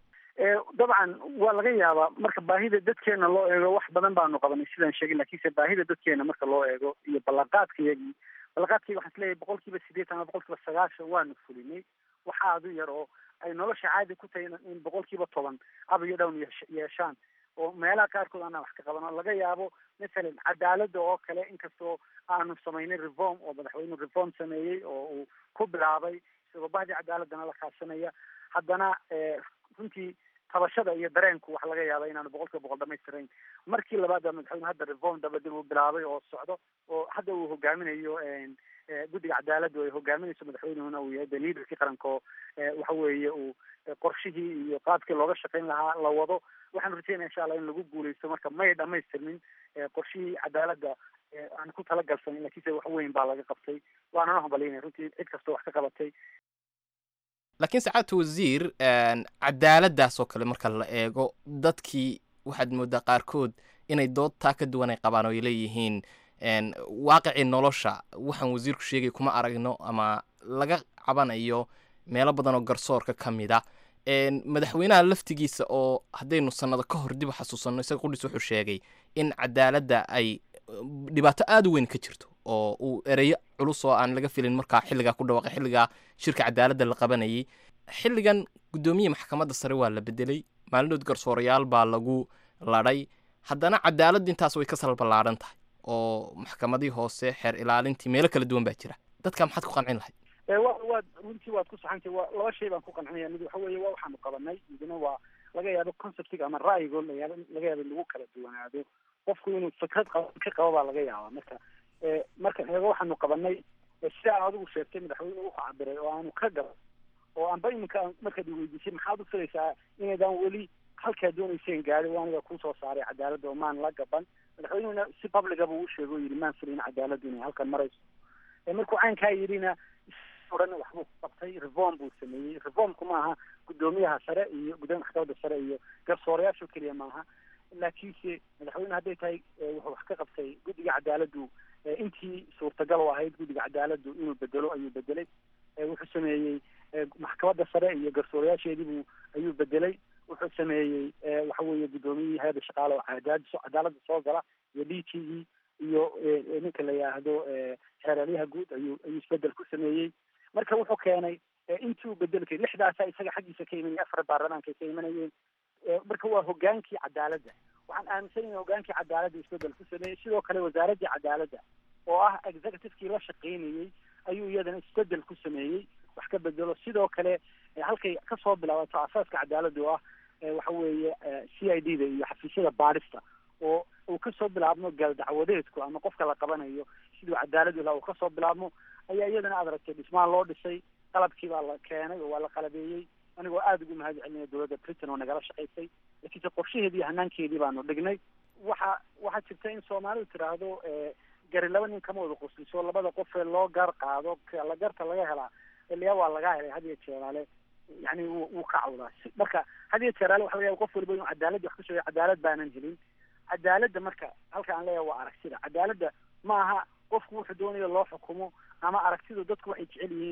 dabcan waa laga yaabaa marka baahida dadkeena loo eego wax badan baanu qabanay sidaan sheegay lakiinse baahida dadkeena marka loo eego iyo ballanqaadkayagii ballanqaadkayga waxaan isleeyahay boqol kiiba sideetan ama boqol kiiba sagaashan waanu fulinay waxa adu yar oo ay nolosha caadi ku tahay in boqol kiiba toban up iyo down yeeshaan oo meelaha qaarkood aanaan wax ka qabano laga yaabo masalan cadaalada oo kale inkastoo aanu samaynay reform oo madaxweyne reform sameeyey oo uu ku bilaabay isagoo bahdii cadaaladana la kaashanaya haddana runtii tabashada iyo dareenku waxa laga yaaba inaanu boqol kiiba boqol dhamaystirayn markii labaad baa madaxweyne hadda reform dabadib uu bilaabay oo socdo oo hadda uu hogaaminayo guddiga cadaaladda ay hogaaminayso madaxweynehuna uu yahay de liaderkii qaranka oo waxa weeye uu qorshihii iyo qaabkii looga shaqayn lahaa la wado waxaanu rajeynaya insha allah in lagu guuleysto marka may dhamaystirmin qorshihii cadaaladda aan ku talagalsanin lakiinse wax weyn baa laga qabtay waanana hambalyaynaya runtii cid kastoo wax ka qabatay laakiin sacaadta wasiir cadaaladdaas oo kale marka la eego dadkii waxaad moodaa qaarkood inay dood taa ka duwan ay qabaan oo ay leeyihiin waaqicii nolosha waxaan wasiirku sheegay kuma aragno ama laga cabanayo meelo badan oo garsoorka ka mid a madaxweynaha laftigiisa oo haddaynu sannado ka hor dib u xasuusanno isaga qudhiis wuxuu sheegay in cadaaladda ay dhibaato aada u weyn ka jirto oo uu ereyo culus oo aan laga filin markaa xilligaa ku dhawaqay xilligaa shirka cadaaladda la qabanayay xilligan guddoomiye maxkamadda sare waa la bedelay maalinood garsoorayaal baa lagu ladhay haddana cadaaladdu intaas way ka salballaaran tahay oo maxkamadii hoose xeer ilaalintii meelo kala duwan baa jira dadka maxaad ku qancin lahayd wa waad runtii waad ku saxantay wa laba shay baan ku qancinaya mid waxa weeye waa waxaanu qabanay midna waa laga yaabo conceptiga ama ra'yigo layaab laga yaabo in lagu kala duwanaado qofku inuu fikrad qaba ka qabo baa laga yaabaa marka marka eego waxaanu qabanay sida aan adigu sheegtay madaxweyne wuxuu cabiray oo aanu ka gaba oo anba iminka markaad iweydiisay maxaad u filaysaa inaydaan weli halkaa doonayseen gaari o aniga kusoo saaray cadaaladda oo maan la gaban madaxweynehuna si publicaba uu sheego o yidhi maan filayn cadaaladdu inay halkan marayso markuu caynkaa yidhina odhan waxbuu qabtay reform buu sameeyey reformku maaha guddoomiyaha sare iyo guddoomiya maxkamadda sare iyo garsoorayaasho keliya maaha laakiinse madaxweyne hadday tahay wuxuu wax ka qabtay guddiga cadaaladdu intii suurtagal u ahayd guddiga cadaaladdu inuu bedelo ayuu bedelay wuxuu sameeyey maxkamadda sare iyo garsoorayaasheediibuu ayuu bedelay wuxuu sameeyey waxa weeye guddoomiyihii hay-adda shaqaale oo cadaad cadaaladda soo gala iyo d t e iyo ninka la yidhaahdo xeeralyaha guud ayuu ayuu isbedel ku sameeyey marka wuxuu keenay intii uu bedelkay lixdaasa isaga xaggiisa ka imanaya afar baarlamaanka ka imanayeen marka waa hogaankii cadaaladda waxaan aaminsanaya hogaankii cadaaladda isbedel ku sameeyey sidoo kale wasaaraddii cadaaladda oo ah executivekii la shaqaynayey ayuu iyadana isbedel ku sameeyey wax ka bedelo sidoo kale halkay kasoo bilaabato asaaska cadaaladda oo ah waxa weeye c i d da iyo xafiisyada baadhista oo uu kasoo bilaabmo gaaldacwadeedku ama qofka la qabanayo siduu cadaaladu laha uu kasoo bilaabmo ayaa iyadana aad aragtay dhismaan loo dhisay qalabkii baa la keenay oo waa la qalabeeyey anigoo aada ugu mahad celinaya dowladda britain oo nagala shaqaysay laakiinse qorshaheedii hanaankeedii baanu dhignay waxa waxaa jirta in soomaalidu tiraahdo gari laba nin kama wada qosliso labada qofee loo gar qaado la garta laga helaa ilyaa waa laga helay had iyo jeeraale yani wuu ka cawdaa marka had iyo jeeraale waxa laga yaba qof waliba inuu cadaaladdi wax ka sheegay cadaalad baanan helin cadaaladda marka halka aan leeyahay waa aragtida cadaaladda ma aha qofku wuxuu doonayo loo xukumo ama aragtidu dadku waxay jecel yihiin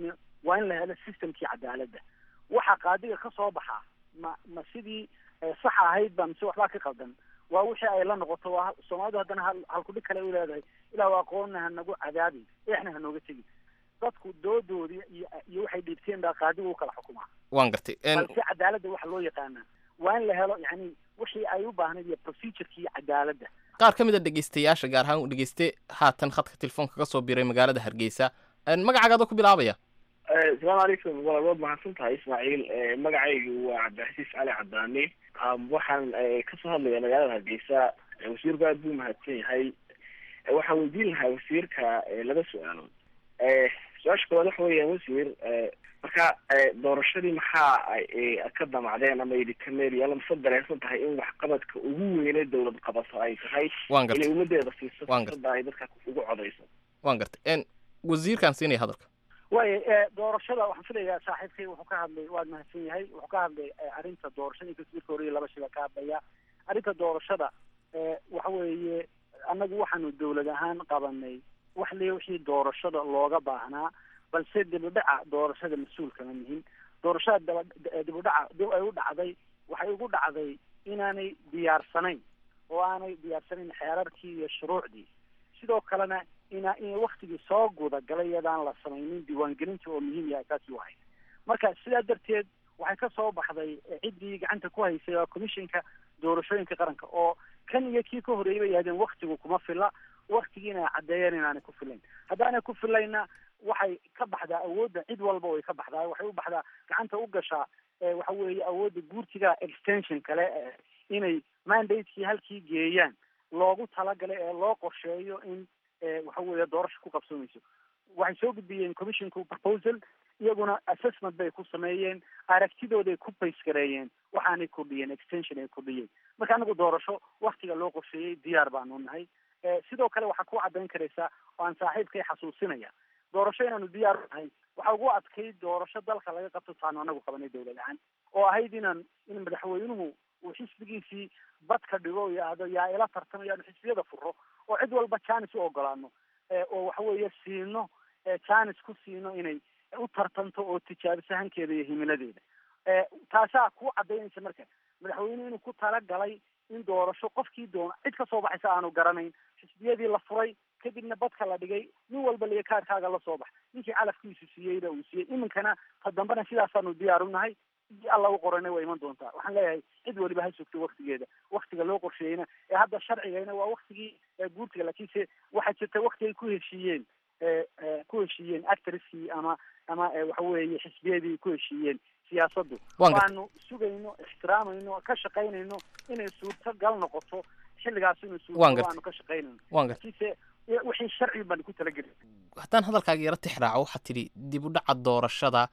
waa in la helo systemkii cadaaladda waxa qaadiga ka soo baxa ma ma sidii sax ahayd ba mise waxbaa ka qaldan waa wixii ay la noqoto waa soomaalidu haddana hal halkudhig kale u leedahay ilaa aqoonna ha nagu cadaabi eexna ha nooga tegin dadku doodoodii iyo iyo waxay dhiibteen baa qaadigu u kala xukumaa waan gartay balse cadaaladda waxa loo yaqaanaa waa in la helo yani wixii ay u baahnayd iyo procedurkii cadaaladda qaar ka mid a dhegeystayaasha gaar ahaan u dhegeyste haatan khadka telefoonka ka soo biray magaalada hargeysa magacaaga ku bilaabaya asalaamu calaykum walaal waad mahadsan tahay ismaaciil magacaygu waa cabdixasiis cali cadaani waxaan kasoo hadlaya magaalada hargeysa wasiirku aad buu mahadsan yahay waxaan weydiin lahaa wasiirka laba su-aalood su-aasha koowaad waxa weeyaan wasiir marka doorashadii maxaa ka damacdeen ama idinka meeriya mase dareensan tahay in waxqabadka ugu weyne dawlad qabato ay tahay waan gartay inay ummadeeda siiso Waan gartay. fursada ay dadka ugu codeyso waan gartay wasiirkaan siinaya hadalka waayo e doorashada waxaan filayaa saaxiibkay wuxuu ka hadlay waad mahadsan yahay wuxuu ka hadlay e, arrinta doorashada inkastoo marka hore laba shila ka hadlaya arrinta doorashada e, waxa weeye annagu waxaanu dawlad ahaan qabanay wax le wixii doorashada looga baahnaa balse dibudhaca doorashada mas-uulka ma nihin doorashada daba e, dibudhaca dib ay u dhacday waxay ugu dhacday inaanay diyaarsanayn oo aanay diyaarsanayn xeerarkii iyo shuruucdii sidoo kalena ina in waktigii soo guda galay iyadaan la samaynin diiwaangelinta oo muhiim yahay taasi wahay marka sidaa darteed waxay ka soo baxday eh, ciddii gacanta ku haysay waa commissionka doorashooyinka qaranka oo kan iyo kii ka horreeyay bay yidhahdeen waktigu kuma fila waktigiina ay caddeeyeen inaanay ku filayn haddaanay ku filayna waxay ka baxdaa awoodda cid walba way ka baxdaa waxay u baxdaa gacanta u gashaa eh, waxa weeye awoodda guurtiga extension kale eh, inay mandatekii halkii geeyaan loogu talagalay ee loo qorsheeyo in eh, waxa weeye doorasho ku qabsoomayso waxay soo gudbiyeen commissionku proposal iyaguna assessment bay ku sameeyeen aragtidooday ku base gareeyeen waxaanay kordhiyeen extension ay kordhiyeen marka anagu doorasho waktiga loo qorsheeyey diyaar baanu nahay Eh, sidoo kale waxaa ku caddayn karaysaa oo aan saaxiibkay xasuusinaya doorasho inaanu diyaar u nahay waxaa ugu adkayd doorasho dalka laga qabto taanu anagu qabanay dawlad ahaan oo ahayd inaan in madaxweynuhu uu xisbigiisii badka dhigo oo yidhaahdo yaa ila tartamayo aanu xisbiyada furo oo cid walba janis u ogolaano Eh, oo waxa weeye siino eh, janis ku siino inay u tartanto oo tijaabiso hankeeda iyo himiladeeda Eh, taasaa ku cadaynaysa marka madaxweynuhu inuu ku talagalay in doorasho qofkii doona cid ka soo baxaysa aanu garanayn xisbiyadii la furay kadibna badka la dhigay nin walba liga kaarkaaga la soo bax ninkii calafkiisu siiyeyna uu siiyey iminkana ta dambena sidaasaanu diyaar u nahay sidii alla u qorana waa iman doontaa waxaan leeyahay cid waliba ha sugto waktigeeda waktiga loo qorsheeyeyna ee hadda sharcigayna waa waktigii ee guurtiga laakiinse waxaa jirta wakti ay ku heshiiyeen ee ee ku heshiiyeen actriskii ama ama ee waxa weeye xisbiyadii ku heshiiyeen siyaasaddu Waan gartay. waanu sugayno ixtiraamayno ka shaqaynayno inay suurtagal noqoto xilligaas inuu Waan suurtagal gartay. waanu ka shaqaynayno waan gartay laakiinse wixii sharci baan ku talagelin haddaan hadalkaaga yaro tixraaco waxaad tidhi dib u dhaca doorashada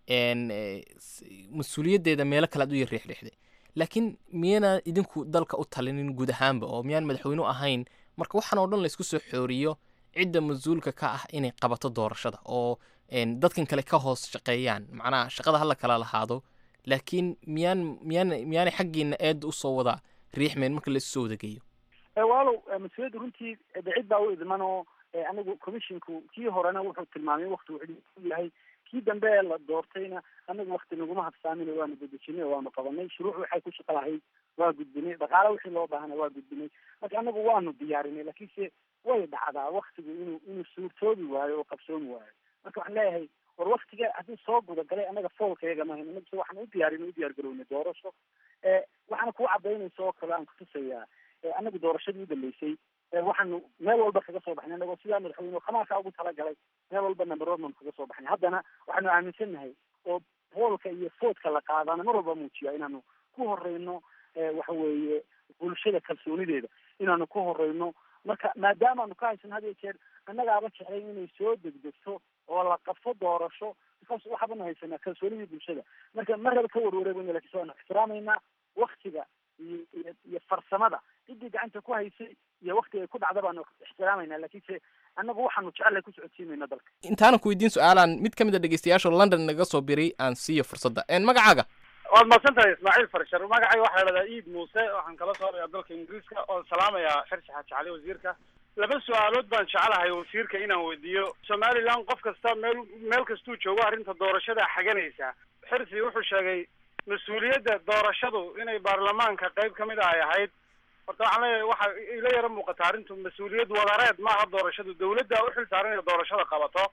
n mas-uuliyaddeeda meelo kale aad u yar riixriixday laakiin miyana idinku dalka u talinin guud ahaanba oo miyaan madaxweynu ahayn marka waxaan oo dhan laysku soo xooriyo cidda mas-uulka ka ah inay qabato doorashada oo n dadkan kale ka hoos shaqeeyaan macnaha shaqada hala kala lahaado laakiin miyaan miyaan miyaanay xaggiina eedda usoo wada riixmeen marka laysu soo wadageeyo Eh, walow eh, mas-uuliyadda runtii eh, de cid baa u idman oo eh, anigu commissionku kii horena wuxuu tilmaamay wakti uu cid u yahay kii dambe ee la doortayna anagu wakti naguma habsaamin waanu dedejinay oo waanu qabanay shuruuc waxay ku shaqo lahayd waa gudbinay dhaqaale wixii loo baahana waa gudbinay marka anagu waanu diyaarinay laakiinse way dhacdaa waktigu inuu inuu suurtoobi waayo oo qabsoomi waayo marka waxaan leeyahay war waktiga haddii soo gudagalay anaga foolkayaga mahayn anagu se waxaan u diyaarinay u diyaar garownay doorasho eh, waxaana kuu cadaynaysa oo kale aan kutusayaa eh, anagu doorashadii u dambeysay eh, waxaanu meel walba kaga soo baxnay anagoo sidaa madaxweyne khamaarkaa ugu talagalay meel walba number one baanu kaga soo baxnay haddana waxaanu aaminsannahay oo hoolka iyo foodka la qaadana mar walba muujiya inaanu ku horeyno eh, waxa weeye bulshada kalsoonideeda inaanu ku horeyno marka maadaamaanu ka haysan had iyo jeer annagaaba jeclayn inay soo degdegto oo la qabto doorasho because waxaabanu haysanaa kalsoonidii bulshada marka mar raba ka warwareegayno lakiin waanu ixtiraamaynaa waktiga iyo iyo iyo farsamada ciddii gacanta ku haysay iyo waktiga ay ku dhacda baanu ixtiraamaynaa laakiinse annagu waxaanu jecelahay ku socodsiinayna dalka intaanan ku weydiin su-aalaan mid ka mid a dhegeystayaasha london naga soo biray aan siiyo fursadda n magacaaga waad mahadsan tahay ismaaciil farshar magacayga waxaa la dhahdaa iid muuse waxaan kala soo hadlayaa dalka ingiriiska oon salaamayaa xirsi xaaji cali wasiirka laba su-aalood baan jecelahay wasiirka inaan weydiiyo somaliland qof kasta meel meel kastuu joogo arrinta doorashada xaganaysa xirsi wuxuu sheegay mas-uuliyadda doorashadu inay baarlamaanka qayb ka mid a ay ahayd horta waxaan leeyahay waxa ila yaro muuqata arrintu mas-uuliyad wadareed maaha doorashadu dawladda u xil saaran inay doorashada qabato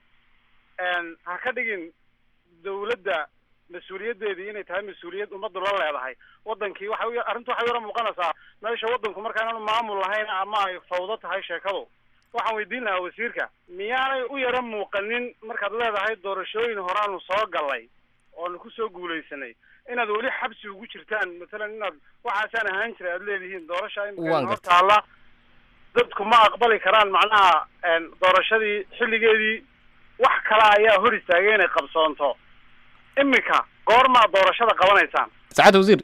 ha ka dhigin dawladda mas-uuliyaddeedii inay tahay mas-uuliyad ummaddu la leedahay wadankii waxa u arrintu waxay yaro muuqanaysaa meesha wadanku markaananu maamul lahayn ama ay fawdo tahay sheekadu waxaan weydiin lahaa wasiirka miyaanay u yaro muuqanin markaad leedahay doorashooyin horaanu soo galay oonu kusoo guulaysanay inaad weli xabsi ugu jirtaan matalan inaad waxaasaan ahaan jiray aad leedihiin doorasha Waan imika hor gartay. taalla dadku ma aqbali karaan macnaha doorashadii xilligeedii wax kale ayaa hor istaagay inay qabsoonto imika goormaa doorashada qabanaysaan saacad wasiir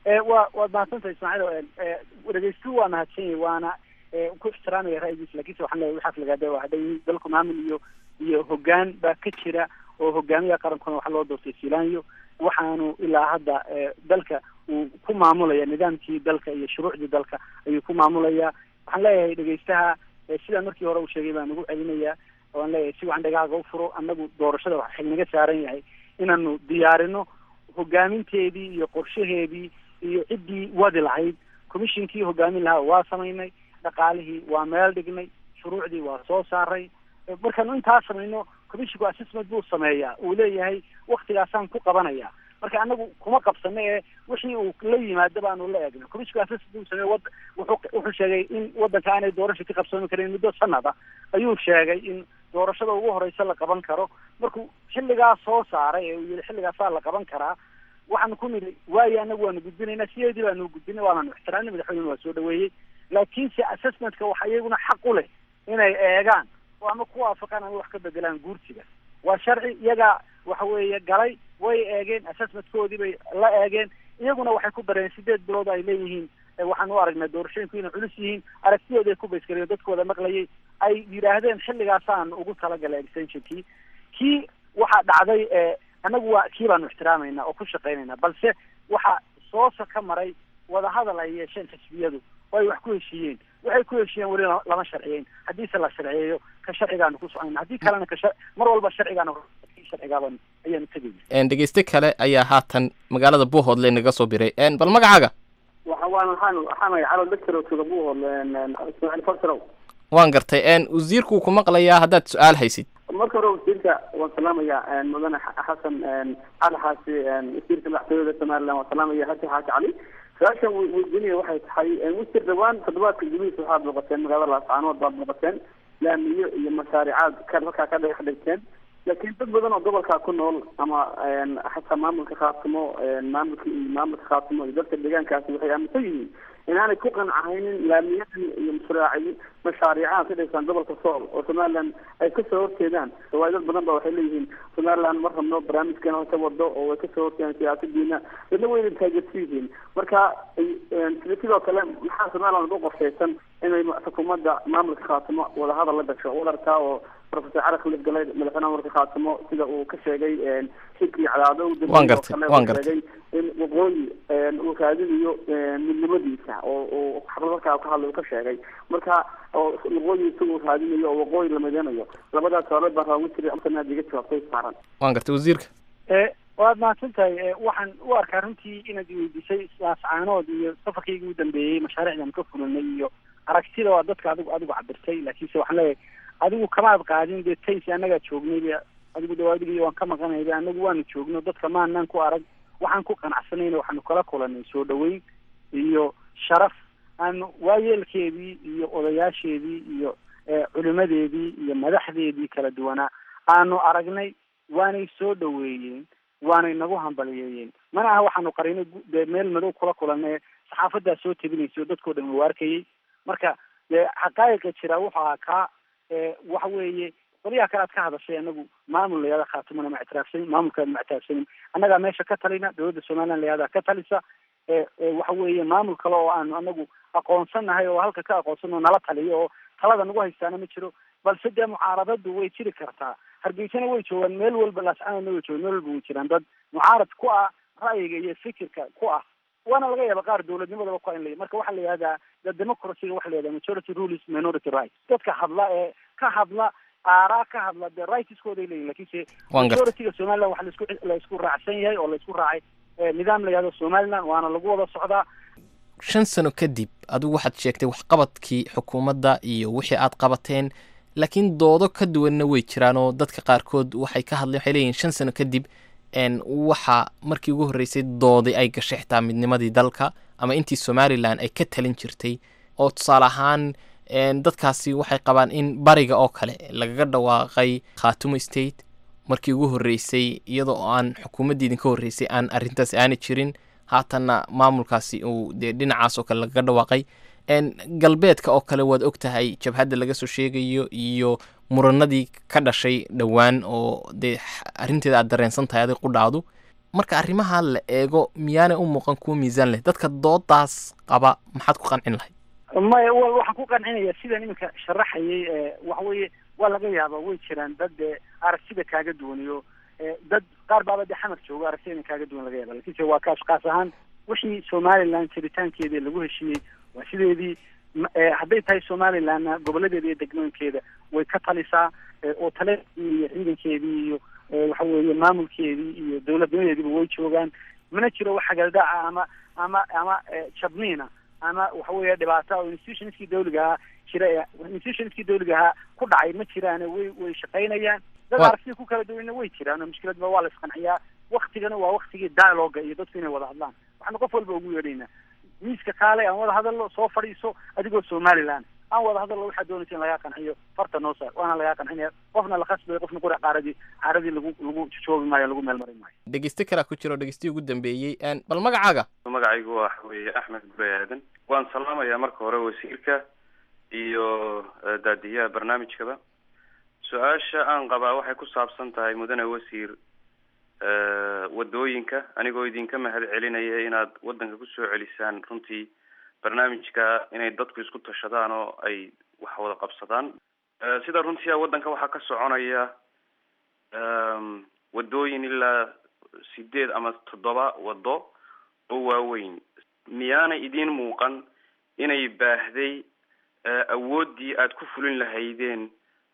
wa waad mahadsantahay ismaaciil dhegeystu waa mahadsan yahay waana eh, ku ixtiraamaya ra'yigiisa lakiinse waxaan leeyahay waxaas lagaada waa hadhay dalku maamul iyo iyo hoggaan baa ka jira oo hogaamiyaha qarankuna waxaa loo doortay silaanyo waxaanu ilaa hadda eh, dalka uu ku maamulaya nidaamkii dalka iyo shuruucdii dalka ayuu ku maamulaya waxaan leeyahay dhegeystaha eh, sidaan markii hore uu sheegay baan ugu celinaya waan leeyahay si wacan dhagaaga u furo annagu doorashada waxa xilnaga saaran yahay inaanu diyaarino hogaaminteedii iyo qorshaheedii iyo ciddii wadi lahayd commishinkii hogaamin lahaa waa samaynay dhaqaalihii waa meel dhignay shuruucdii waa soo saaray markaanu intaa samayno commisshinku assessment buu sameeyaa uu leeyahay waktigaasaan ku qabanaya marka anagu kuma qabsano ee wixii uu la yimaado baanu la eegna commisshinku assessment buu sameeye wad wuxuu wuxuu sheegay in wadanka aanay doorasha ka qabsoomi karin muddo sanada ayuu sheegay in doorashada ugu horeysa la qaban karo markuu xilligaa soo saaray ee uu yihi xilligaasaa la qaban karaa waxaanu ku nidhi waayo anagu waanu gudbinaynaa sideedii baanu gudbinay waananu ixtiraamnay madaxweynena waa soo dhaweeyey laakiinse assessmentka waxa iyaguna xaq u leh inay eegaan oo ama ku waafaqaan ama wax ka bedelaan guurtiga waa sharci iyagaa waxa weeye galay way eegeen assessmentkoodii bay la eegeen iyaguna waxay ku dareen sideed bilood ay leeyihiin eh, waxaan u aragnaa doorashooyinku inay culus yihiin aragtiyooda ay ku baysgaleen dadkooda maqlayay ay yidhaahdeen xilligaasaan ugu talagalay extensionkii kii waxaa dhacday eh, annagu waa kii baanu ixtiraamayna oo ku shaqaynayna balse waxa soosa ka maray wadahadal ay yeesheen xisbiyadu oo ay wax ku heshiiyeen waxay ku heshiiyeen weli la- lama sharciyeyn haddiise la sharciyeeyo ka sharcigaanu ku soconayna haddii kalena ka shar- mar walba sharcigaanu kii sharcigaaban ayaanu tegayna Een, dhegeyste kale ayaa haatan magaalada buuhoodle naga soo biray Een, bal magacaaga waxa waan waxaan waxaan calo doctor oo tuga buu ismaaciil fasarow waan gartay Een, wasiirku ku maqlayaa haddaad su-aal haysid marka hore wasiirka waan salaamaya mudane Xa- xasan cali xaasi wasiirka madaxtooyada somaliland waan salaamaya xasan xaasi cali su-aashan wi- weydiinaya waxay tahay wasiir dhawaan toddobaadka gudihiisa waxaad booqateen magaalada laascaanood baad booqateen laamiyo iyo mashaaricaad ka halkaa ka dhex dhigteen laakiin dad badan oo gobolkaa ku nool ama xataa maamulka khaatimo maamulka iyo maamulka khaatimo iyo dadka deegaankaasi waxay aaminsan yihiin inaanay ku qancahaynin laamiyadan iyo mashraaci mashaariicaha ka dhigsan gobolka sool oo somaliland ay kasoo horjeedaan waayo dad badan ba waxay leeyihiin somaliland ma rabno barnaamijkeena ka wado oo way kasoo horjeedaan siyaasadiina dadna wayna taageersan yihiin marka sida sidoo kale maxaa somaliland ugu qorshaysan inay xukuumadda maamulka khaatimo wadahadal la gasho wadarkaa oo professor cali khalid galay madaxweynaha maamulka khaatimo sida uu ka sheegay shirkii cadaado u dambeeyey Waan oo gartay, kale uu waan gartay. sheegay in waqooyi uu raadinayo midnimadiisa oo uu xaflad halkaa ka hadlay uu ka sheegay marka oo waqooyi isaguu raadinayo oo waqooyi la mideynayo labadaas suaalood baan raagu jiray amsana aad iga jawaabtay saaran waan gartay wasiirka e waad mahadsan tahay e, waxaan u arkaa runtii inaad iweydiisay laascaanood iyo safarkayga ugu dambeeyey mashaariicdan ka fulinay iyo aragtida waa dadka adigu adigu cabirtay laakiinse waxaan leeyahay adigu kamaad qaadin dee taysi annagaa joognay be adigu dhawaadigiyo waan ka maqanay be anagu waanu joogno dadka maanaan ku arag waxaan ku qanacsanayna waxaanu kala kulanay soo dhaweyn iyo sharaf aanu waayeelkeedii iyo odayaasheedii iyo e, culimadeedii iyo madaxdeedii kala duwanaa aanu aragnay waanay soo dhaweeyeen waanay nagu hambaliyeeyeen mana aha waxaanu qarinay gu- dee meel madow kula kulanay saxaafadaa soo tebinaysa oo dadkoo dhan uu arkayay marka dee xaqaa'iqa jira wuxuu ahaa kaa e, waxa weeye qolyaha kale aad ka hadashay anagu maamul layada khaatimona ma ictiraafsanin maamulkaad ma ictiraafsanin annagaa meesha ka talina dowladda somaliland layadaa ka talisa e e, waxa weeye maamul kale oo aanu anagu aqoonsanahay oo halka ka aqoonsan oo nala taliyo oo talada nagu haystaana ma jiro balse dee mucaaradadu way jiri kartaa hargeysana way joogaan meel walba laascaanoodna way joogaan meel walba way jiraan dad mucaarad ku ah ra'yiga iyo fikirka ku ah waana laga yaaba qaar dowladnimadaba ku in la marka waxaa la yihahdaa the democracy waxa la yihahdaa majority rule is minority right dadka hadla ee ka hadla aaraa ka hadla dee rightskooday leeyihin lakiinse Waan gartay. majorityga somaliland waxa laisku la isku raacsan yahay oo la isku raacay eh, nidaam la yihahdo somaliland waana lagu wada socdaa shan sano kadib adigu waxaad sheegtay waxqabadkii xukuumadda iyo wixii aad qabateen laakiin doodo ka duwanna way jiraan oo dadka qaarkood waxay ka hadleen waxay leeyihin shan sano kadib n waxa markii ugu horreysay doodi ay gashay xitaa midnimadii dalka ama intii somalilan ay ka talin jirtay oo tusaale ahaan n dadkaasi waxay qabaan in bariga oo kale lagaga dhawaaqay khaatumo state markii ugu horreysay iyadoo aan xukuumaddii idinka horreysay aan arrintaas aana jirin haatanna maamulkaasi uu dee dhinacaas oo kale lagaga dhawaaqay n galbeedka oo kale waad og tahay jabhadda laga soo sheegayo iyo muranadii ka dhashay dhowaan oo dee x- arrinteeda aad dareensan tahay adig qudhaadu marka arrimaha la eego miyaanay u muuqan kuwa miisaan leh dadka doodaas qaba maxaad ku qancin lahayd maya wa- waxaan ku qancinaya sidan iminka sharaxayay eh, waxa weeye waa laga yaaba way jiraan dad eh, aragtida kaaga duwaniyo eh, dad qaar baaba dee xamar jooga aragtida in kaaga duwan laga yaaba lakiinse waa kaas kaas ahaan wixii somaliland jiritaankeedii lagu heshiiyey waa sideedii ma- eh, hadday tahay somalilandna goboladeeda iyo degmooyinkeeda way ka talisaa eh, oo taleedii iyo ciidankeedii iyo eh, waxa weeye maamulkeedii iyo dowladnimadeediiba way joogaan mana jiro wax hagaldaaca ama ama ama eh, jabniina ama waxa weeye dhibaata oo institutionskii dawliga ahaa jira ee institutionskii dawliga ahaa ku dhacay ma jiraane way way shaqaynayaan dad Wa- aragtida ku kala duwanna way jiraan oo mushkiladba waa la isqanciyaa waktigana waa waktigii dialoga iyo dadku inay wada hadlaan waxaanu qof walba ugu yeedhaynaa miiska kaale aan wada hadallo soo fadhiiso adigoo somaliland aan wada hadallo waxaa doonaysa in lagaa qanciyo farta noo saar waana lagaa qancinaya qofna la khasbayo qofna qura qaaradii caaradii lagu lagu joobi maayo lagu meel marin maayo dhegeyste kalaa ku jiro dhegeystihi ugu dambeeyey n bal magacaaga magacaygu waxa weeye axmed gure aadan waan salaamayaa marka hore wasiirka iyo eh, daadiyaha barnaamijkaba su-aasha aan qabaa waxay ku saabsan tahay mudane wasiir eh, wadooyinka anigoo idinka mahad celinaya inaad wadanka kusoo celisaan runtii barnaamijka inay dadku isku tashadaan oo ay wax wada qabsadaan Eh, sida runtii ah wadanka waxaa ka soconaya em, wadooyin ilaa sideed ama toddoba wado oo waaweyn miyaanay idiin muuqan inay baahday eh, awooddii aad ku fulin lahaydeen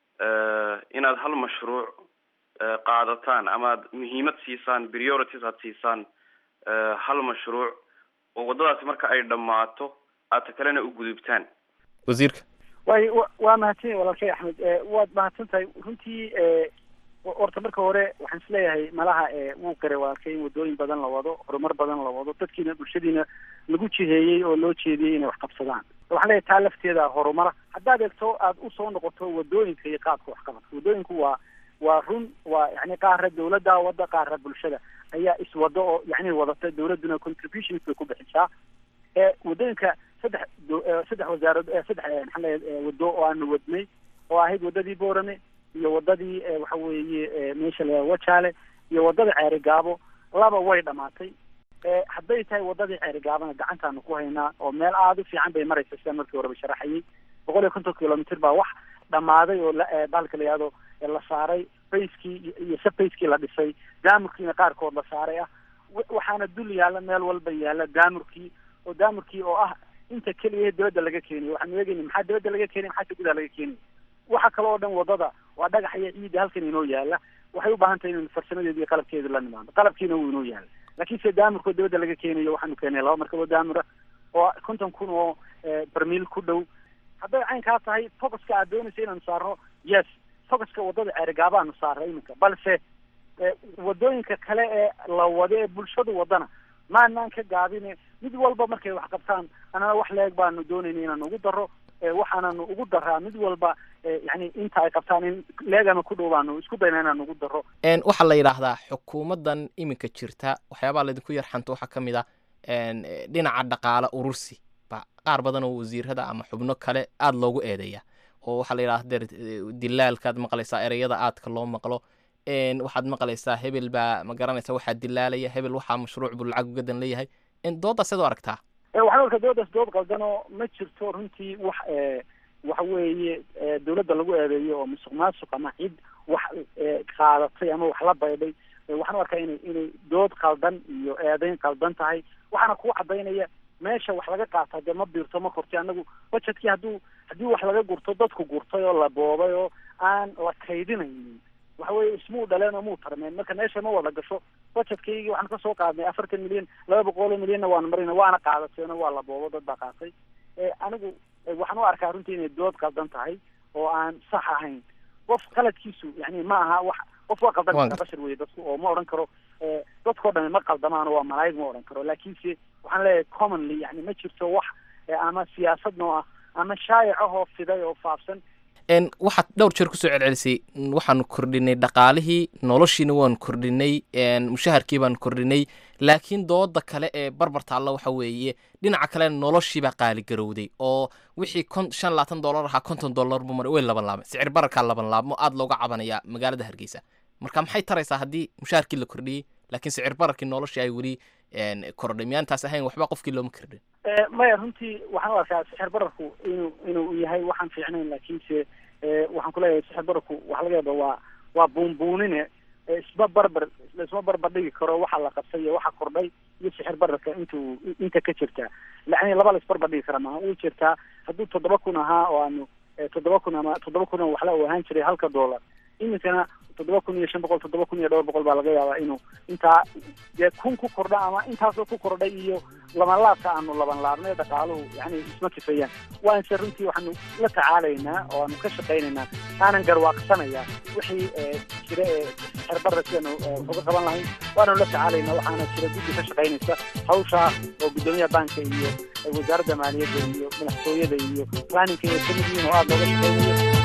eh, inaad hal mashruuc eh, qaadataan ama aad muhiimad siisaan priorities aad siisaan eh, hal mashruuc oo waddadaasi marka ay dhammaato aad ta kalena u gudubtaan wasiirka way wa- waa mahadsan walaalkay axmed Eh, waad mahadsan tahay runtii eh, ho- horta marka hore waxaan isleeyahay malaha eh, wuu garay walaalkay in wadooyin badan la wado horumar badan la wado dadkiina bulshadiina lagu jiheeyey oo loo jeediyey inay wax qabsadaan waxaan leeyahay taa lafteeda horumara haddaad eegto aad usoo noqoto wadooyinka iyo qaabka waxqabadka wadooyinku waa waa run waa yani qaara dawladda wada qaara bulshada ayaa iswado oo yani wadata dawladduna contributions bay ku bixisaa ee wadooyinka saddex do- eh, saddex wasaarad eh, saddex eh, maxaa leeyahay eh, wado oo aanu wadnay oo ahayd wadadii boorame iyo wadadii eh, waxa weeye eh, meesha la wajaale iyo wadada ceeri gaabo laba way dhamaatay Eh, hadday tahay wadadii ceeri gaabana gacantaanu ku haynaa oo meel aada u fiican bay maraysa sidaan markii horeba sharaxayay boqol iyo konton kilomitr baa wax dhammaaday oo la- eh, bahalka la yihahdo eh, la saaray bayskii iyo- iyo sabbayskii la dhisay daamurkiina qaarkood la saaray ah wa- waxaana dul yaalla meel walba yaalla daamurkii oo daamurkii oo ah inta keliya dibadda laga keenayo waxaanu eegayna maxaa dibadda laga keenay maxaa gudaha laga keenay waxa kale oo dhan wadada waa dhagax iyo ciidda halkan inoo yaala waxay u baahan tahay inaynu farsamadeeda iyo qalabkeeda la nimaano qalabkiina wuu inoo yaala laakiin se daamirkoo dibadda laga keenayo waxaanu keenay laba markaboo daamira oo konton kun oo eh, barmiil ku dhow hadday caynkaa tahay focuska aad doonaysa inaanu saarno yes focuska wadada ceerigaabaanu saaray iminka balse eh, wadooyinka kale ee la wado ee bulshadu wadana maanaan ka gaabine mid walba markay wax qabtaan anana wax leeg baanu doonayna inaanu ugu daro eh, waxaananu ugu daraa mid walba eh, yani inta ay qabtaan in leegama ku dhow baanu isku dayna inaanu ugu daro n waxaa la yidhaahdaa xukuumaddan iminka jirta waxyaabaha laydinku yarxanto waxaa ka mid ah n eh, dhinaca dhaqaale urursi ba qaar badan oo wasiirada ama xubno kale aada loogu eedeeya oo waxaa la yidhahda der dilaalkaad maqlaysaa ereyada aadka loo maqlo n waxaad maqlaysaa hebel baa ma garanaysa waxaa dilaalaya hebel waxaa mashruuc buu lacag ugadan leeyahay n dooddaas eed u aragtaa Eh, waxaan arkaa doodaas dood qaldanoo ma jirto runtii wax eh, waxa weeye eh, dawladda lagu eedeeyo oo musuq maasuq ama cid wax eh, qaadatay ama wax la baydhay waxaan u arkaa inay inay dood qaldan iyo eedeyn qaldan tahay waxaana kuu cadaynaya meesha wax laga qaata dee ma biirto ma korti anagu budgetkii hadduu haddii wax laga gurto dadku gurtay oo la boobay oo aan la kaydinaynin waxa weye ismuu dhaleen oo muu tarmeen marka meesha ma wada gasho budgetkaygii waxaan kasoo qaadnay afartan milyan laba boqol oo milyanna waan marina waana qaadateeno waa la boobo dad baa qaatay anigu waxaan u arkaa runtii inay dood qaldan tahay oo aan sax ahayn qof qaladkiisu yani ma aha wax qof waa qaldan kara bashar weye dadku oo ma odhan karo dadkao dhami ma qaldamaan waa malaa'ig ma odhan karo laakiinse waxaan leeyahay commonly yani ma jirto wax ama siyaasad noo ah ama shaayac ahoo fiday oo faafsan waxaad dhowr jeer kusoo celcelisay waxaanu kordhinay dhaqaalihii noloshiina waanu kordhinay mushaharkii baanu kordhinay laakiin dooda kale ee barbar taalla waxa weeye dhinaca kale noloshiibaa qaaligarowday oo wixii kon shan labaatan dollar ahaa konton dollar buu maray way laban laabmay sicir bararkaa laban laabmo aada looga cabanaya magaalada hargeysa marka maxay taraysaa haddii mushaharkii la kordhiyey laakiin sicir bararkii noloshii ay weli kordhay miyaantaas ahayn waxba qofkii looma kordhin maya runtii waxaan u arkaa sixir bararku inuu inuu yahay waxaan fiicnayn laakiinse waxaan kuleeyahay sixir bararku waxa laga yaaba waa waa buunbuunine isma barbar laisma barbar dhigi karo waxa la qabsay iyo waxa kordhay iyo sixir bararka intuu inta ka jirta lacni laba la isbarbar dhigi kara maaha way jirtaa hadduu toddoba kun ahaa oo aanu toddoba kun ama toddoba kun oo waxla uu ahaan jiray halka dollar iminkana toddoba kun iyo shan boqol toddoba kun iyo dhowr boqol baa laga yaabaa inuu intaa dee kun ku kordha ama intaasoo ku kordhay iyo labanlaabka aanu laban laabnay dhaqaaluhu yani isma kifeeyaan waanse runtii waxaanu la tacaalaynaa oo aanu ka shaqaynaynaa aanan garwaaqsanaya wixii jira ee xerbara sidaanu uga qaban lahayn waananu la tacaalaynaa waxaana jira guddi ka shaqaynaysa hawshaa oo guddoomiyaha banka iyo wasaaradda maaliyadda iyo madaxtooyada iyo planninka iyo kamid yihiin oo aada looga shaqaynayo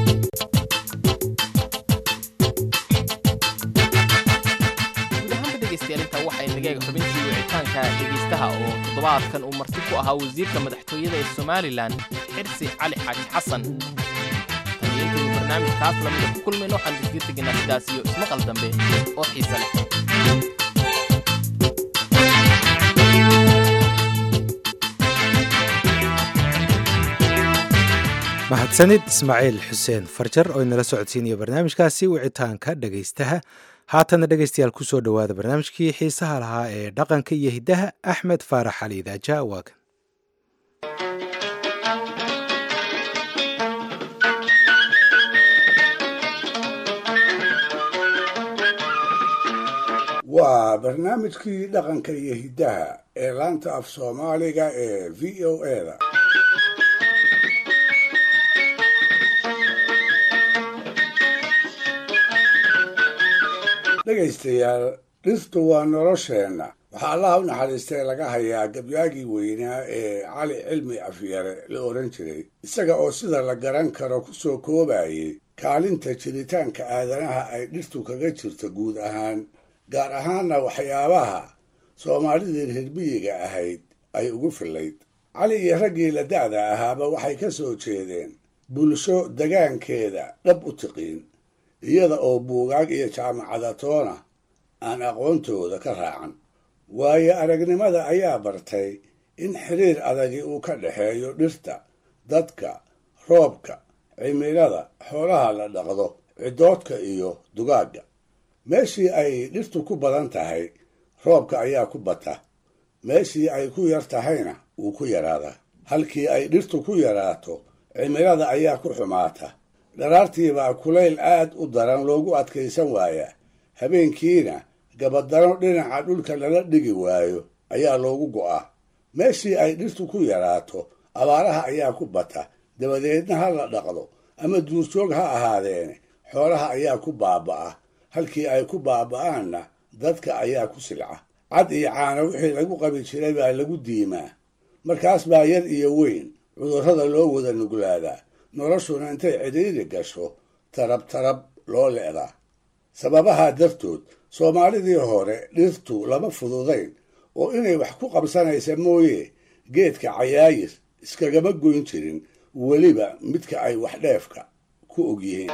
inta waxay nagaega xubintii wicitaanka dhegaystaha oo toddobaadkan uu marti ku ahaa wasiirka madaxtooyada ee somalilan xirsi cali xaaji xasan taniyaintaynu barnaamijkaas lamida ku kulmayno waxaan digdiir tegaynaa sidaas iyo ismaqal dambe oo xiise leh mahadsanid ismaaciil xuseen farjar oo inala socodsiinaya barnaamijkaasi wicitaanka dhegaystaha haatana dhegaystayaal kusoo dhowaada barnaamijkii xiisaha lahaa ee dhaqanka iyo hiddaha axmed faarax cali idaaja waagan waa barnaamijkii dhaqanka iyo hiddaha ee laanta af soomaaliga ee v o eda dhegaystayaal dhirtu waa nolosheenna waxaa allaha u naxariistay laga hayaa gabyaagii weynaa ee cali cilmi afyare la odhan jiray isaga oo sida la garan karo ku soo koobayay kaalinta jiritaanka aadanaha ay dhirtu kaga jirto guud ahaan gaar ahaanna waxyaabaha soomaalidii reerbiyiga ahayd ay ugu fillayd cali iyo raggii la da'da ahaaba waxay ka soo jeedeen bulsho degaankeeda dhab u tiqiin iyada oo buugaag iyo jaamacadatoona aan aqoontooda ka raacan waayo aragnimada ayaa bartay in xiriir adagi uu ka dhexeeyo dhirta dadka roobka cimilada xoolaha la dhaqdo ciddoodka iyo dugaagga meeshii ay dhirtu ku badan tahay roobka ayaa ku bata meeshii ay ku yar tahayna wuu ku yaraadaa halkii ay dhirtu ku yaraato cimilada ayaa ku xumaata dharaartiibaa kulayl aad u daran loogu adkaysan waayaa habeenkiina gabadano dhinaca dhulka lala dhigi waayo ayaa loogu go'aa meeshii ay dhirtu ku yaraato abaaraha ayaa ku bata dabadeedna ha la dhaqdo ama duurjoog ha ahaadeene xoolaha ayaa ku baaba'a halkii ay ku baaba'aanna dadka ayaa ku silca cad iyo caano wixii lagu qabi jiray baa lagu diimaa markaas baa yar iyo weyn cudurrada loo wada nuglaadaa noloshuna intay cidhiiri gasho tarab tarab loo le'daa sababahaa dartood soomaalidii hore dhirtu lama fududayn oo inay wax ku qabsanaysa mooye geedka cayaayir iskagama goyn jirin weliba midka ay wax dheefka ku ogyihiin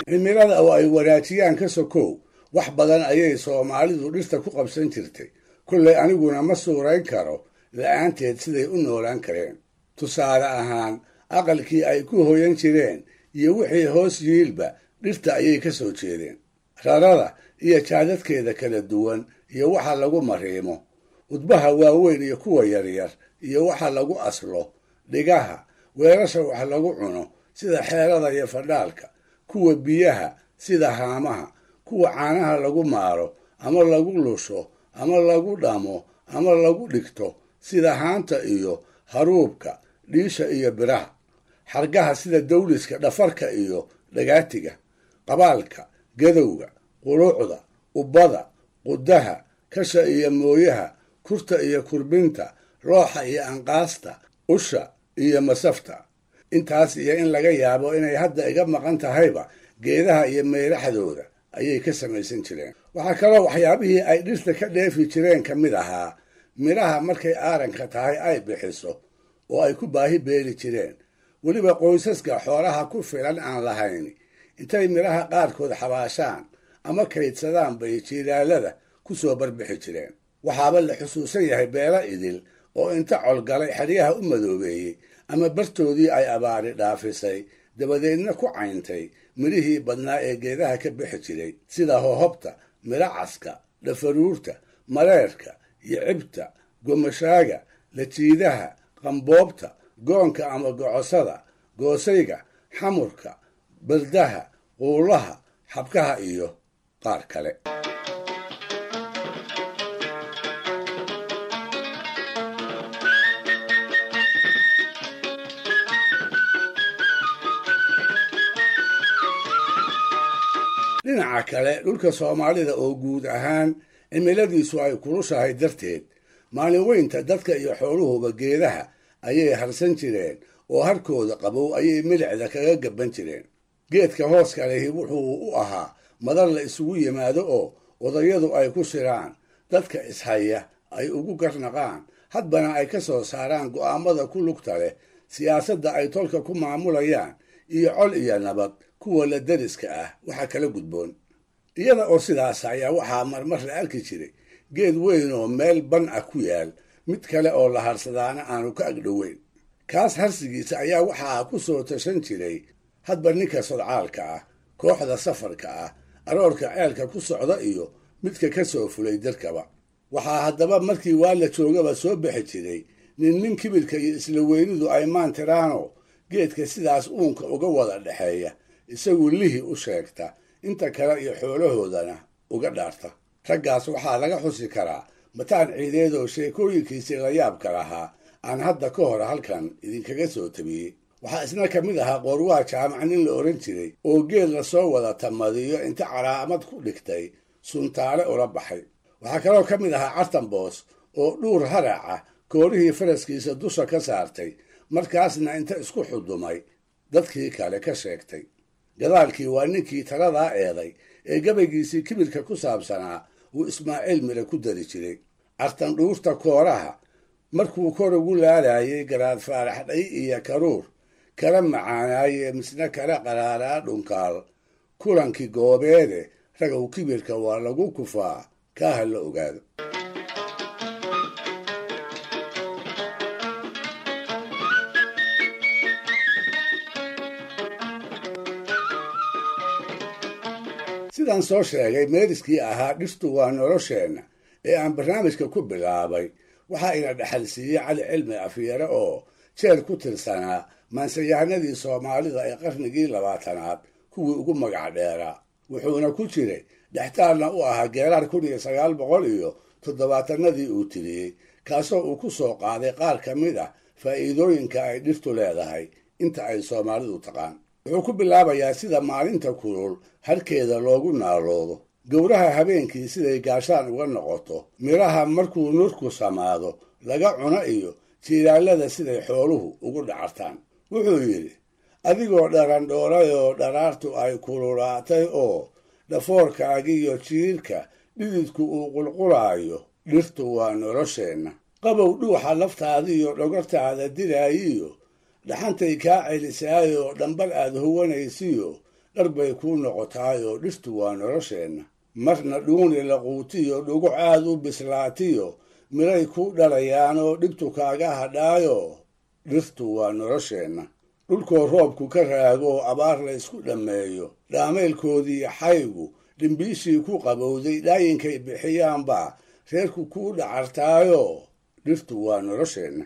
cimilada oo ay wanaajiyaan ka sokow wax badan ayay soomaalidu dhirta ku qabsan jirtay kollay aniguna ma suurayn karo la-aanteed siday u noolaan kareen tusaale ahaan aqalkii ay ku hoyan jireen iyo wixii hoos yiilba dhirta ayay ka soo jeedeen rarada iyo jaadadkeeda kala duwan iyo waxa lagu mariimo udbaha waaweyn iyo kuwa yaryar iyo waxa lagu aslo dhigaha weelasha wax lagu cuno sida xeerada iyo fadhaalka kuwa biyaha sida haamaha kuwa caanaha lagu maaro ama lagu lusho ama lagu dhamo ama lagu dhigto sida haanta iyo haruubka dhiisha iyo biraha xargaha sida dawliska dhafarka iyo dhagaatiga qabaalka gadowga quluucda ubbada qudaha kasha iyo mooyaha kurta iyo kurbinta looxa iyo anqaasta usha iyo masafta intaas iyo in laga yaabo inay hadda iga maqan tahayba geedaha iyo meeraxdooda ayay ka samaysan jireen waxaa kaloo waxyaabihii ay dhirta ka dheefi jireen ka mid ahaa midhaha markay aaranka tahay ay bixiso oo ay ku baahi beeli jireen weliba qoysaska xoolaha ku filan aan lahayn intay midhaha qaarkood xabaashaan ama kaydsadaan bay jiilaalada ku soo barbixi jireen waxaaba la xusuusan yahay beelo idil oo inta colgalay xeryaha u madoobeeyey ama bartoodii ay abaari dhaafisay dabadeedna ku cayntay midhihii badnaa ee geedaha ka bixi jiray sida hohobta midho caska dhafaruurta mareerka iyo cibta gomashaaga lajiidaha qamboobta goonka ama gocosada goosayga xamurka baldaha quulaha xabkaha iyo qaar kale dhinaca kale dhulka soomaalida oo guud ahaan cimiladiisu ay kulushahay darteed maalin weynta dadka iyo xooluhuba geedaha ayay harsan jireen oo harkooda qabow ayay milicda kaga gaban jireen geedka hooska lehi wuxuu u ahaa madar la isugu yimaado oo odayadu ay ku shiraan dadka ishaya ay ugu garnaqaan hadbana ay ka soo saaraan go'aamada ku lugta leh siyaasadda ay tolka ku maamulayaan iyo col iyo nabad kuwa la dariska ah waxa kala gudboon iyada oo sidaas ayaa waxaa marmar la arki jiray geed weyn oo meel ban ah ku yaal mid kale oo la harsadaana aanu ka agdhoweyn kaas harsigiisa ayaa waxaa ku soo tashan jiray hadba ninka sodcaalka ah kooxda safarka ah aroorka ceelka ku socda iyo midka ka soo fulay darkaba waxaa haddaba markii waa la joogaba soo bixi jiray nin nin kibirka iyo isla weynidu ay maantiraano geedka sidaas uunka uga wada dhexeeya isagu lihi u sheegta inta kale iyo xoolahoodana uga dhaarta raggaas waxaa laga xusi karaa mataan ciideed oo sheekooyinkiisii la yaabka lahaa aan hadda ka hor halkan idinkaga soo tabiyey waxaa isna ka mid ahaa qoorwaha jaamac nin la odhan jiray oo geed lasoo wada tamadiyo inta calaamad ku dhigtay suntaale ula baxay waxaa kaloo ka mid ahaa cartanboos oo dhuur haraca koorihii faraskiisa dusha ka saartay markaasna inta isku xudumay dadkii kale ka sheegtay gadaalkii waa ninkii taladaa eeday ee gabaygiisii kibirka ku saabsanaa uu ismaaciil mire ku dari jiray cartan dhuurta kooraha markuu kor ugu laalaayay garaad faarax dhay iyo karuur kala macaanaayee misna kala qaraaraa dhunkaal kulankii goobeede ragow kibirka waa lagu kufaa kaa ha la ogaado sidaan soo sheegay meeriskii ahaa dhirtu waa nolosheenna ee aan barnaamijka ku bilaabay waxaa ina dhexalsiiyey cali cilmi afyare oo jeer ku tirsanaa maansayahanadii soomaalida ee qarnigii labaatanaad kuwii ugu magac dheeraa wuxuuna ku jiray dhextaalna u ahaa geeraar kun iyo sagaal boqol iyo toddobaatanadii uu tiriyey kaasoo uu ku soo qaaday qaar ka mid ah faa'iidooyinka ay dhirtu leedahay inta ay soomaalidu taqaan wuxuu ku bilaabayaa sida maalinta kulul harkeeda loogu naaloodo gowraha habeenkii siday gaashaan uga noqoto midhaha markuu nurku samaado laga cuno iyo jiiraalada siday xooluhu ugu dhacartaan wuxuu yidhi adigoo dharandhoolay oo dharaartu ay kululaatay oo dhafoorkaagiiyo jiirka dhididku uu qulqulaayo dhirtu waa nolosheenna qabow dhuuxa laftaadiiyo dhogortaada diraayiyo dhaxantay kaa celisaayoo dhambal aad huwanaysiyo dhar bay kuu noqotaayoo dhirtu waa nolosheenna marna dhuuni laquutiyo dhuguc aad u bislaatiyo miray ku dhalayaanoo dhibtu kaaga hadhaayo dhirtu waa nolosheenna dhulkoo roobku ka raago abaar la ysku dhammeeyo dhaamaylkoodii xaygu dhimbiishii ku qabowday dhaayinkay bixiyaanbaa reerku kuu dhacartaayo dhirtu waa nolosheenna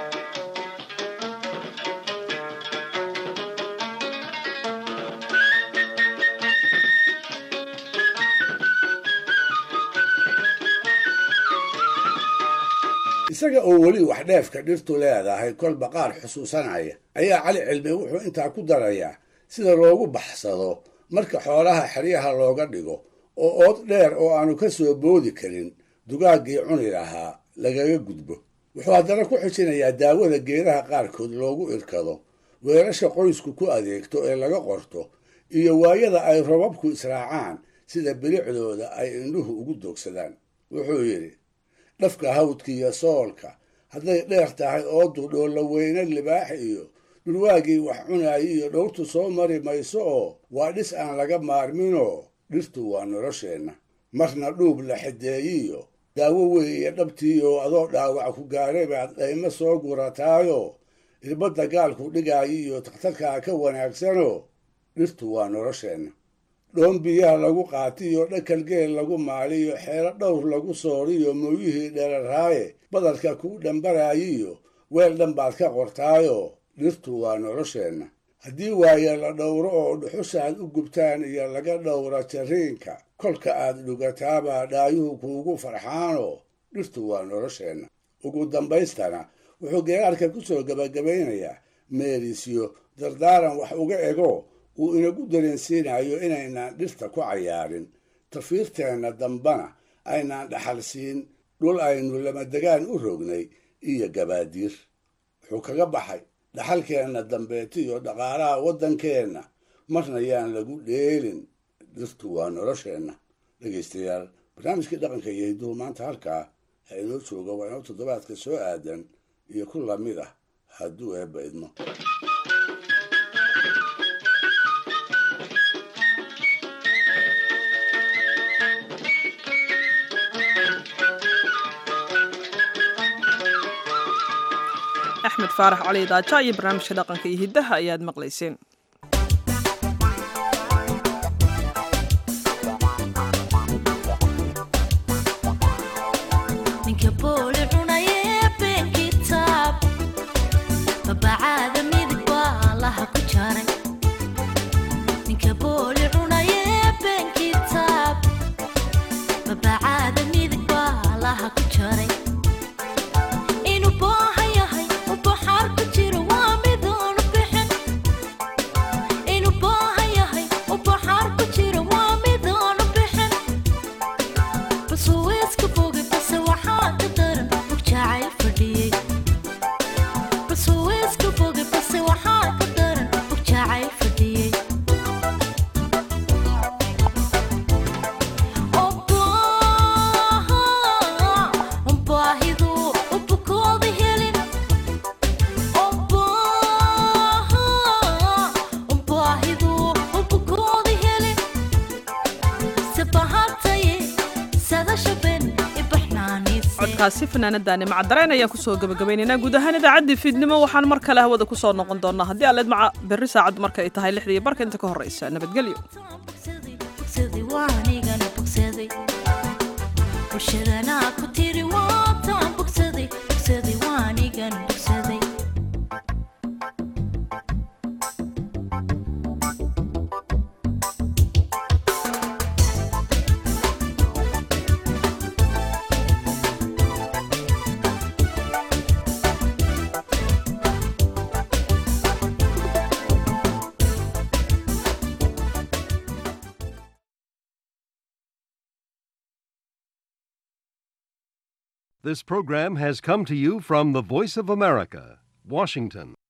isaga oo weli wax dheefka dhirtu leedahay kolba qaar xusuusanaya ayaa cali cilmi wuxuu intaa ku darayaa sida loogu baxsado marka xoolaha xeryaha looga dhigo oo ood dheer oo aanu ka soo boodi karin dugaaggii cuni lahaa lagaga gudbo wuxuu haddana ku xijinayaa daawada geedaha qaarkood loogu irkado weerasha qoysku ku adeegto ee laga qorto iyo waayada ay robabku israacaan sida bilicdooda ay indhuhu ugu doogsadaan wuxuu yidhi dhafka hawdka iyo soolka hadday dheer tahay oodu dhoolla weyne libaax iyo dhurwaagii wax cunaayo iyo dhowrtu soo mari mayso oo waa dhis aan laga maarminoo dhirtu waa nolosheenna marna dhuub la xideeyiyo daawo weeye dhabtiioo adoo dhaawac ku gaaray baad dhaymo soo gurataayo irbadda gaalku dhigaayo iyo takhtarkaa ka wanaagsanoo dhirtu waa nolosheenna dhoon biyaha lagu qaatiyo dhakal geel lagu maaliyo xeelo dhowr lagu sooriyo mooyihii dheraraaye badarka kuu dhambaraayiyo weel dhan baad ka qortaayo dhirtu waa nolosheenna haddii waaye la dhowro oo dhuxushaad u gubtaan iyo laga dhowra jariinka kolka aad dhugataabaa dhaayuhu kuugu farxaanoo dhirtu waa nolosheenna ugu dambaystana wuxuu geeraarka ku soo gebagabaynayaa meerisyo dardaaran wax uga ego uu inagu dareensiinayo inaynaan dhirta ku cayaarin tafiirteenna dambana aynaan dhaxal siin dhul aynu lamadegaan u rognay iyo gabaadiir wuxuu kaga baxay dhaxalkeenna dambeeti iyo dhaqaalaha waddankeenna marna yaan lagu dheelin dhirtu waa nolosheenna dhegaystayaal barnaamijkii dhaqanka iyo hidduhu maanta halkaa ha inoo jooga waa inoo toddobaadka soo aadan iyo ku lamid ah hadduu eebba idmo axmed faarax cali daaja iyo barnaamijka dhaqanka iyo hiddaha ayaad maqlayseen codkaasi fanaanadaani macdareen ayaan kusoo gabagabaynaynaa guud ahaan idaacaddii fiidnimo waxaan mar kale hawada kusoo noqon doonaa haddii aleed maca berri saacaddu marka ay tahay lixdii barka inta ka horreysa nabadgelyo This program has come to you from the Voice of America, Washington.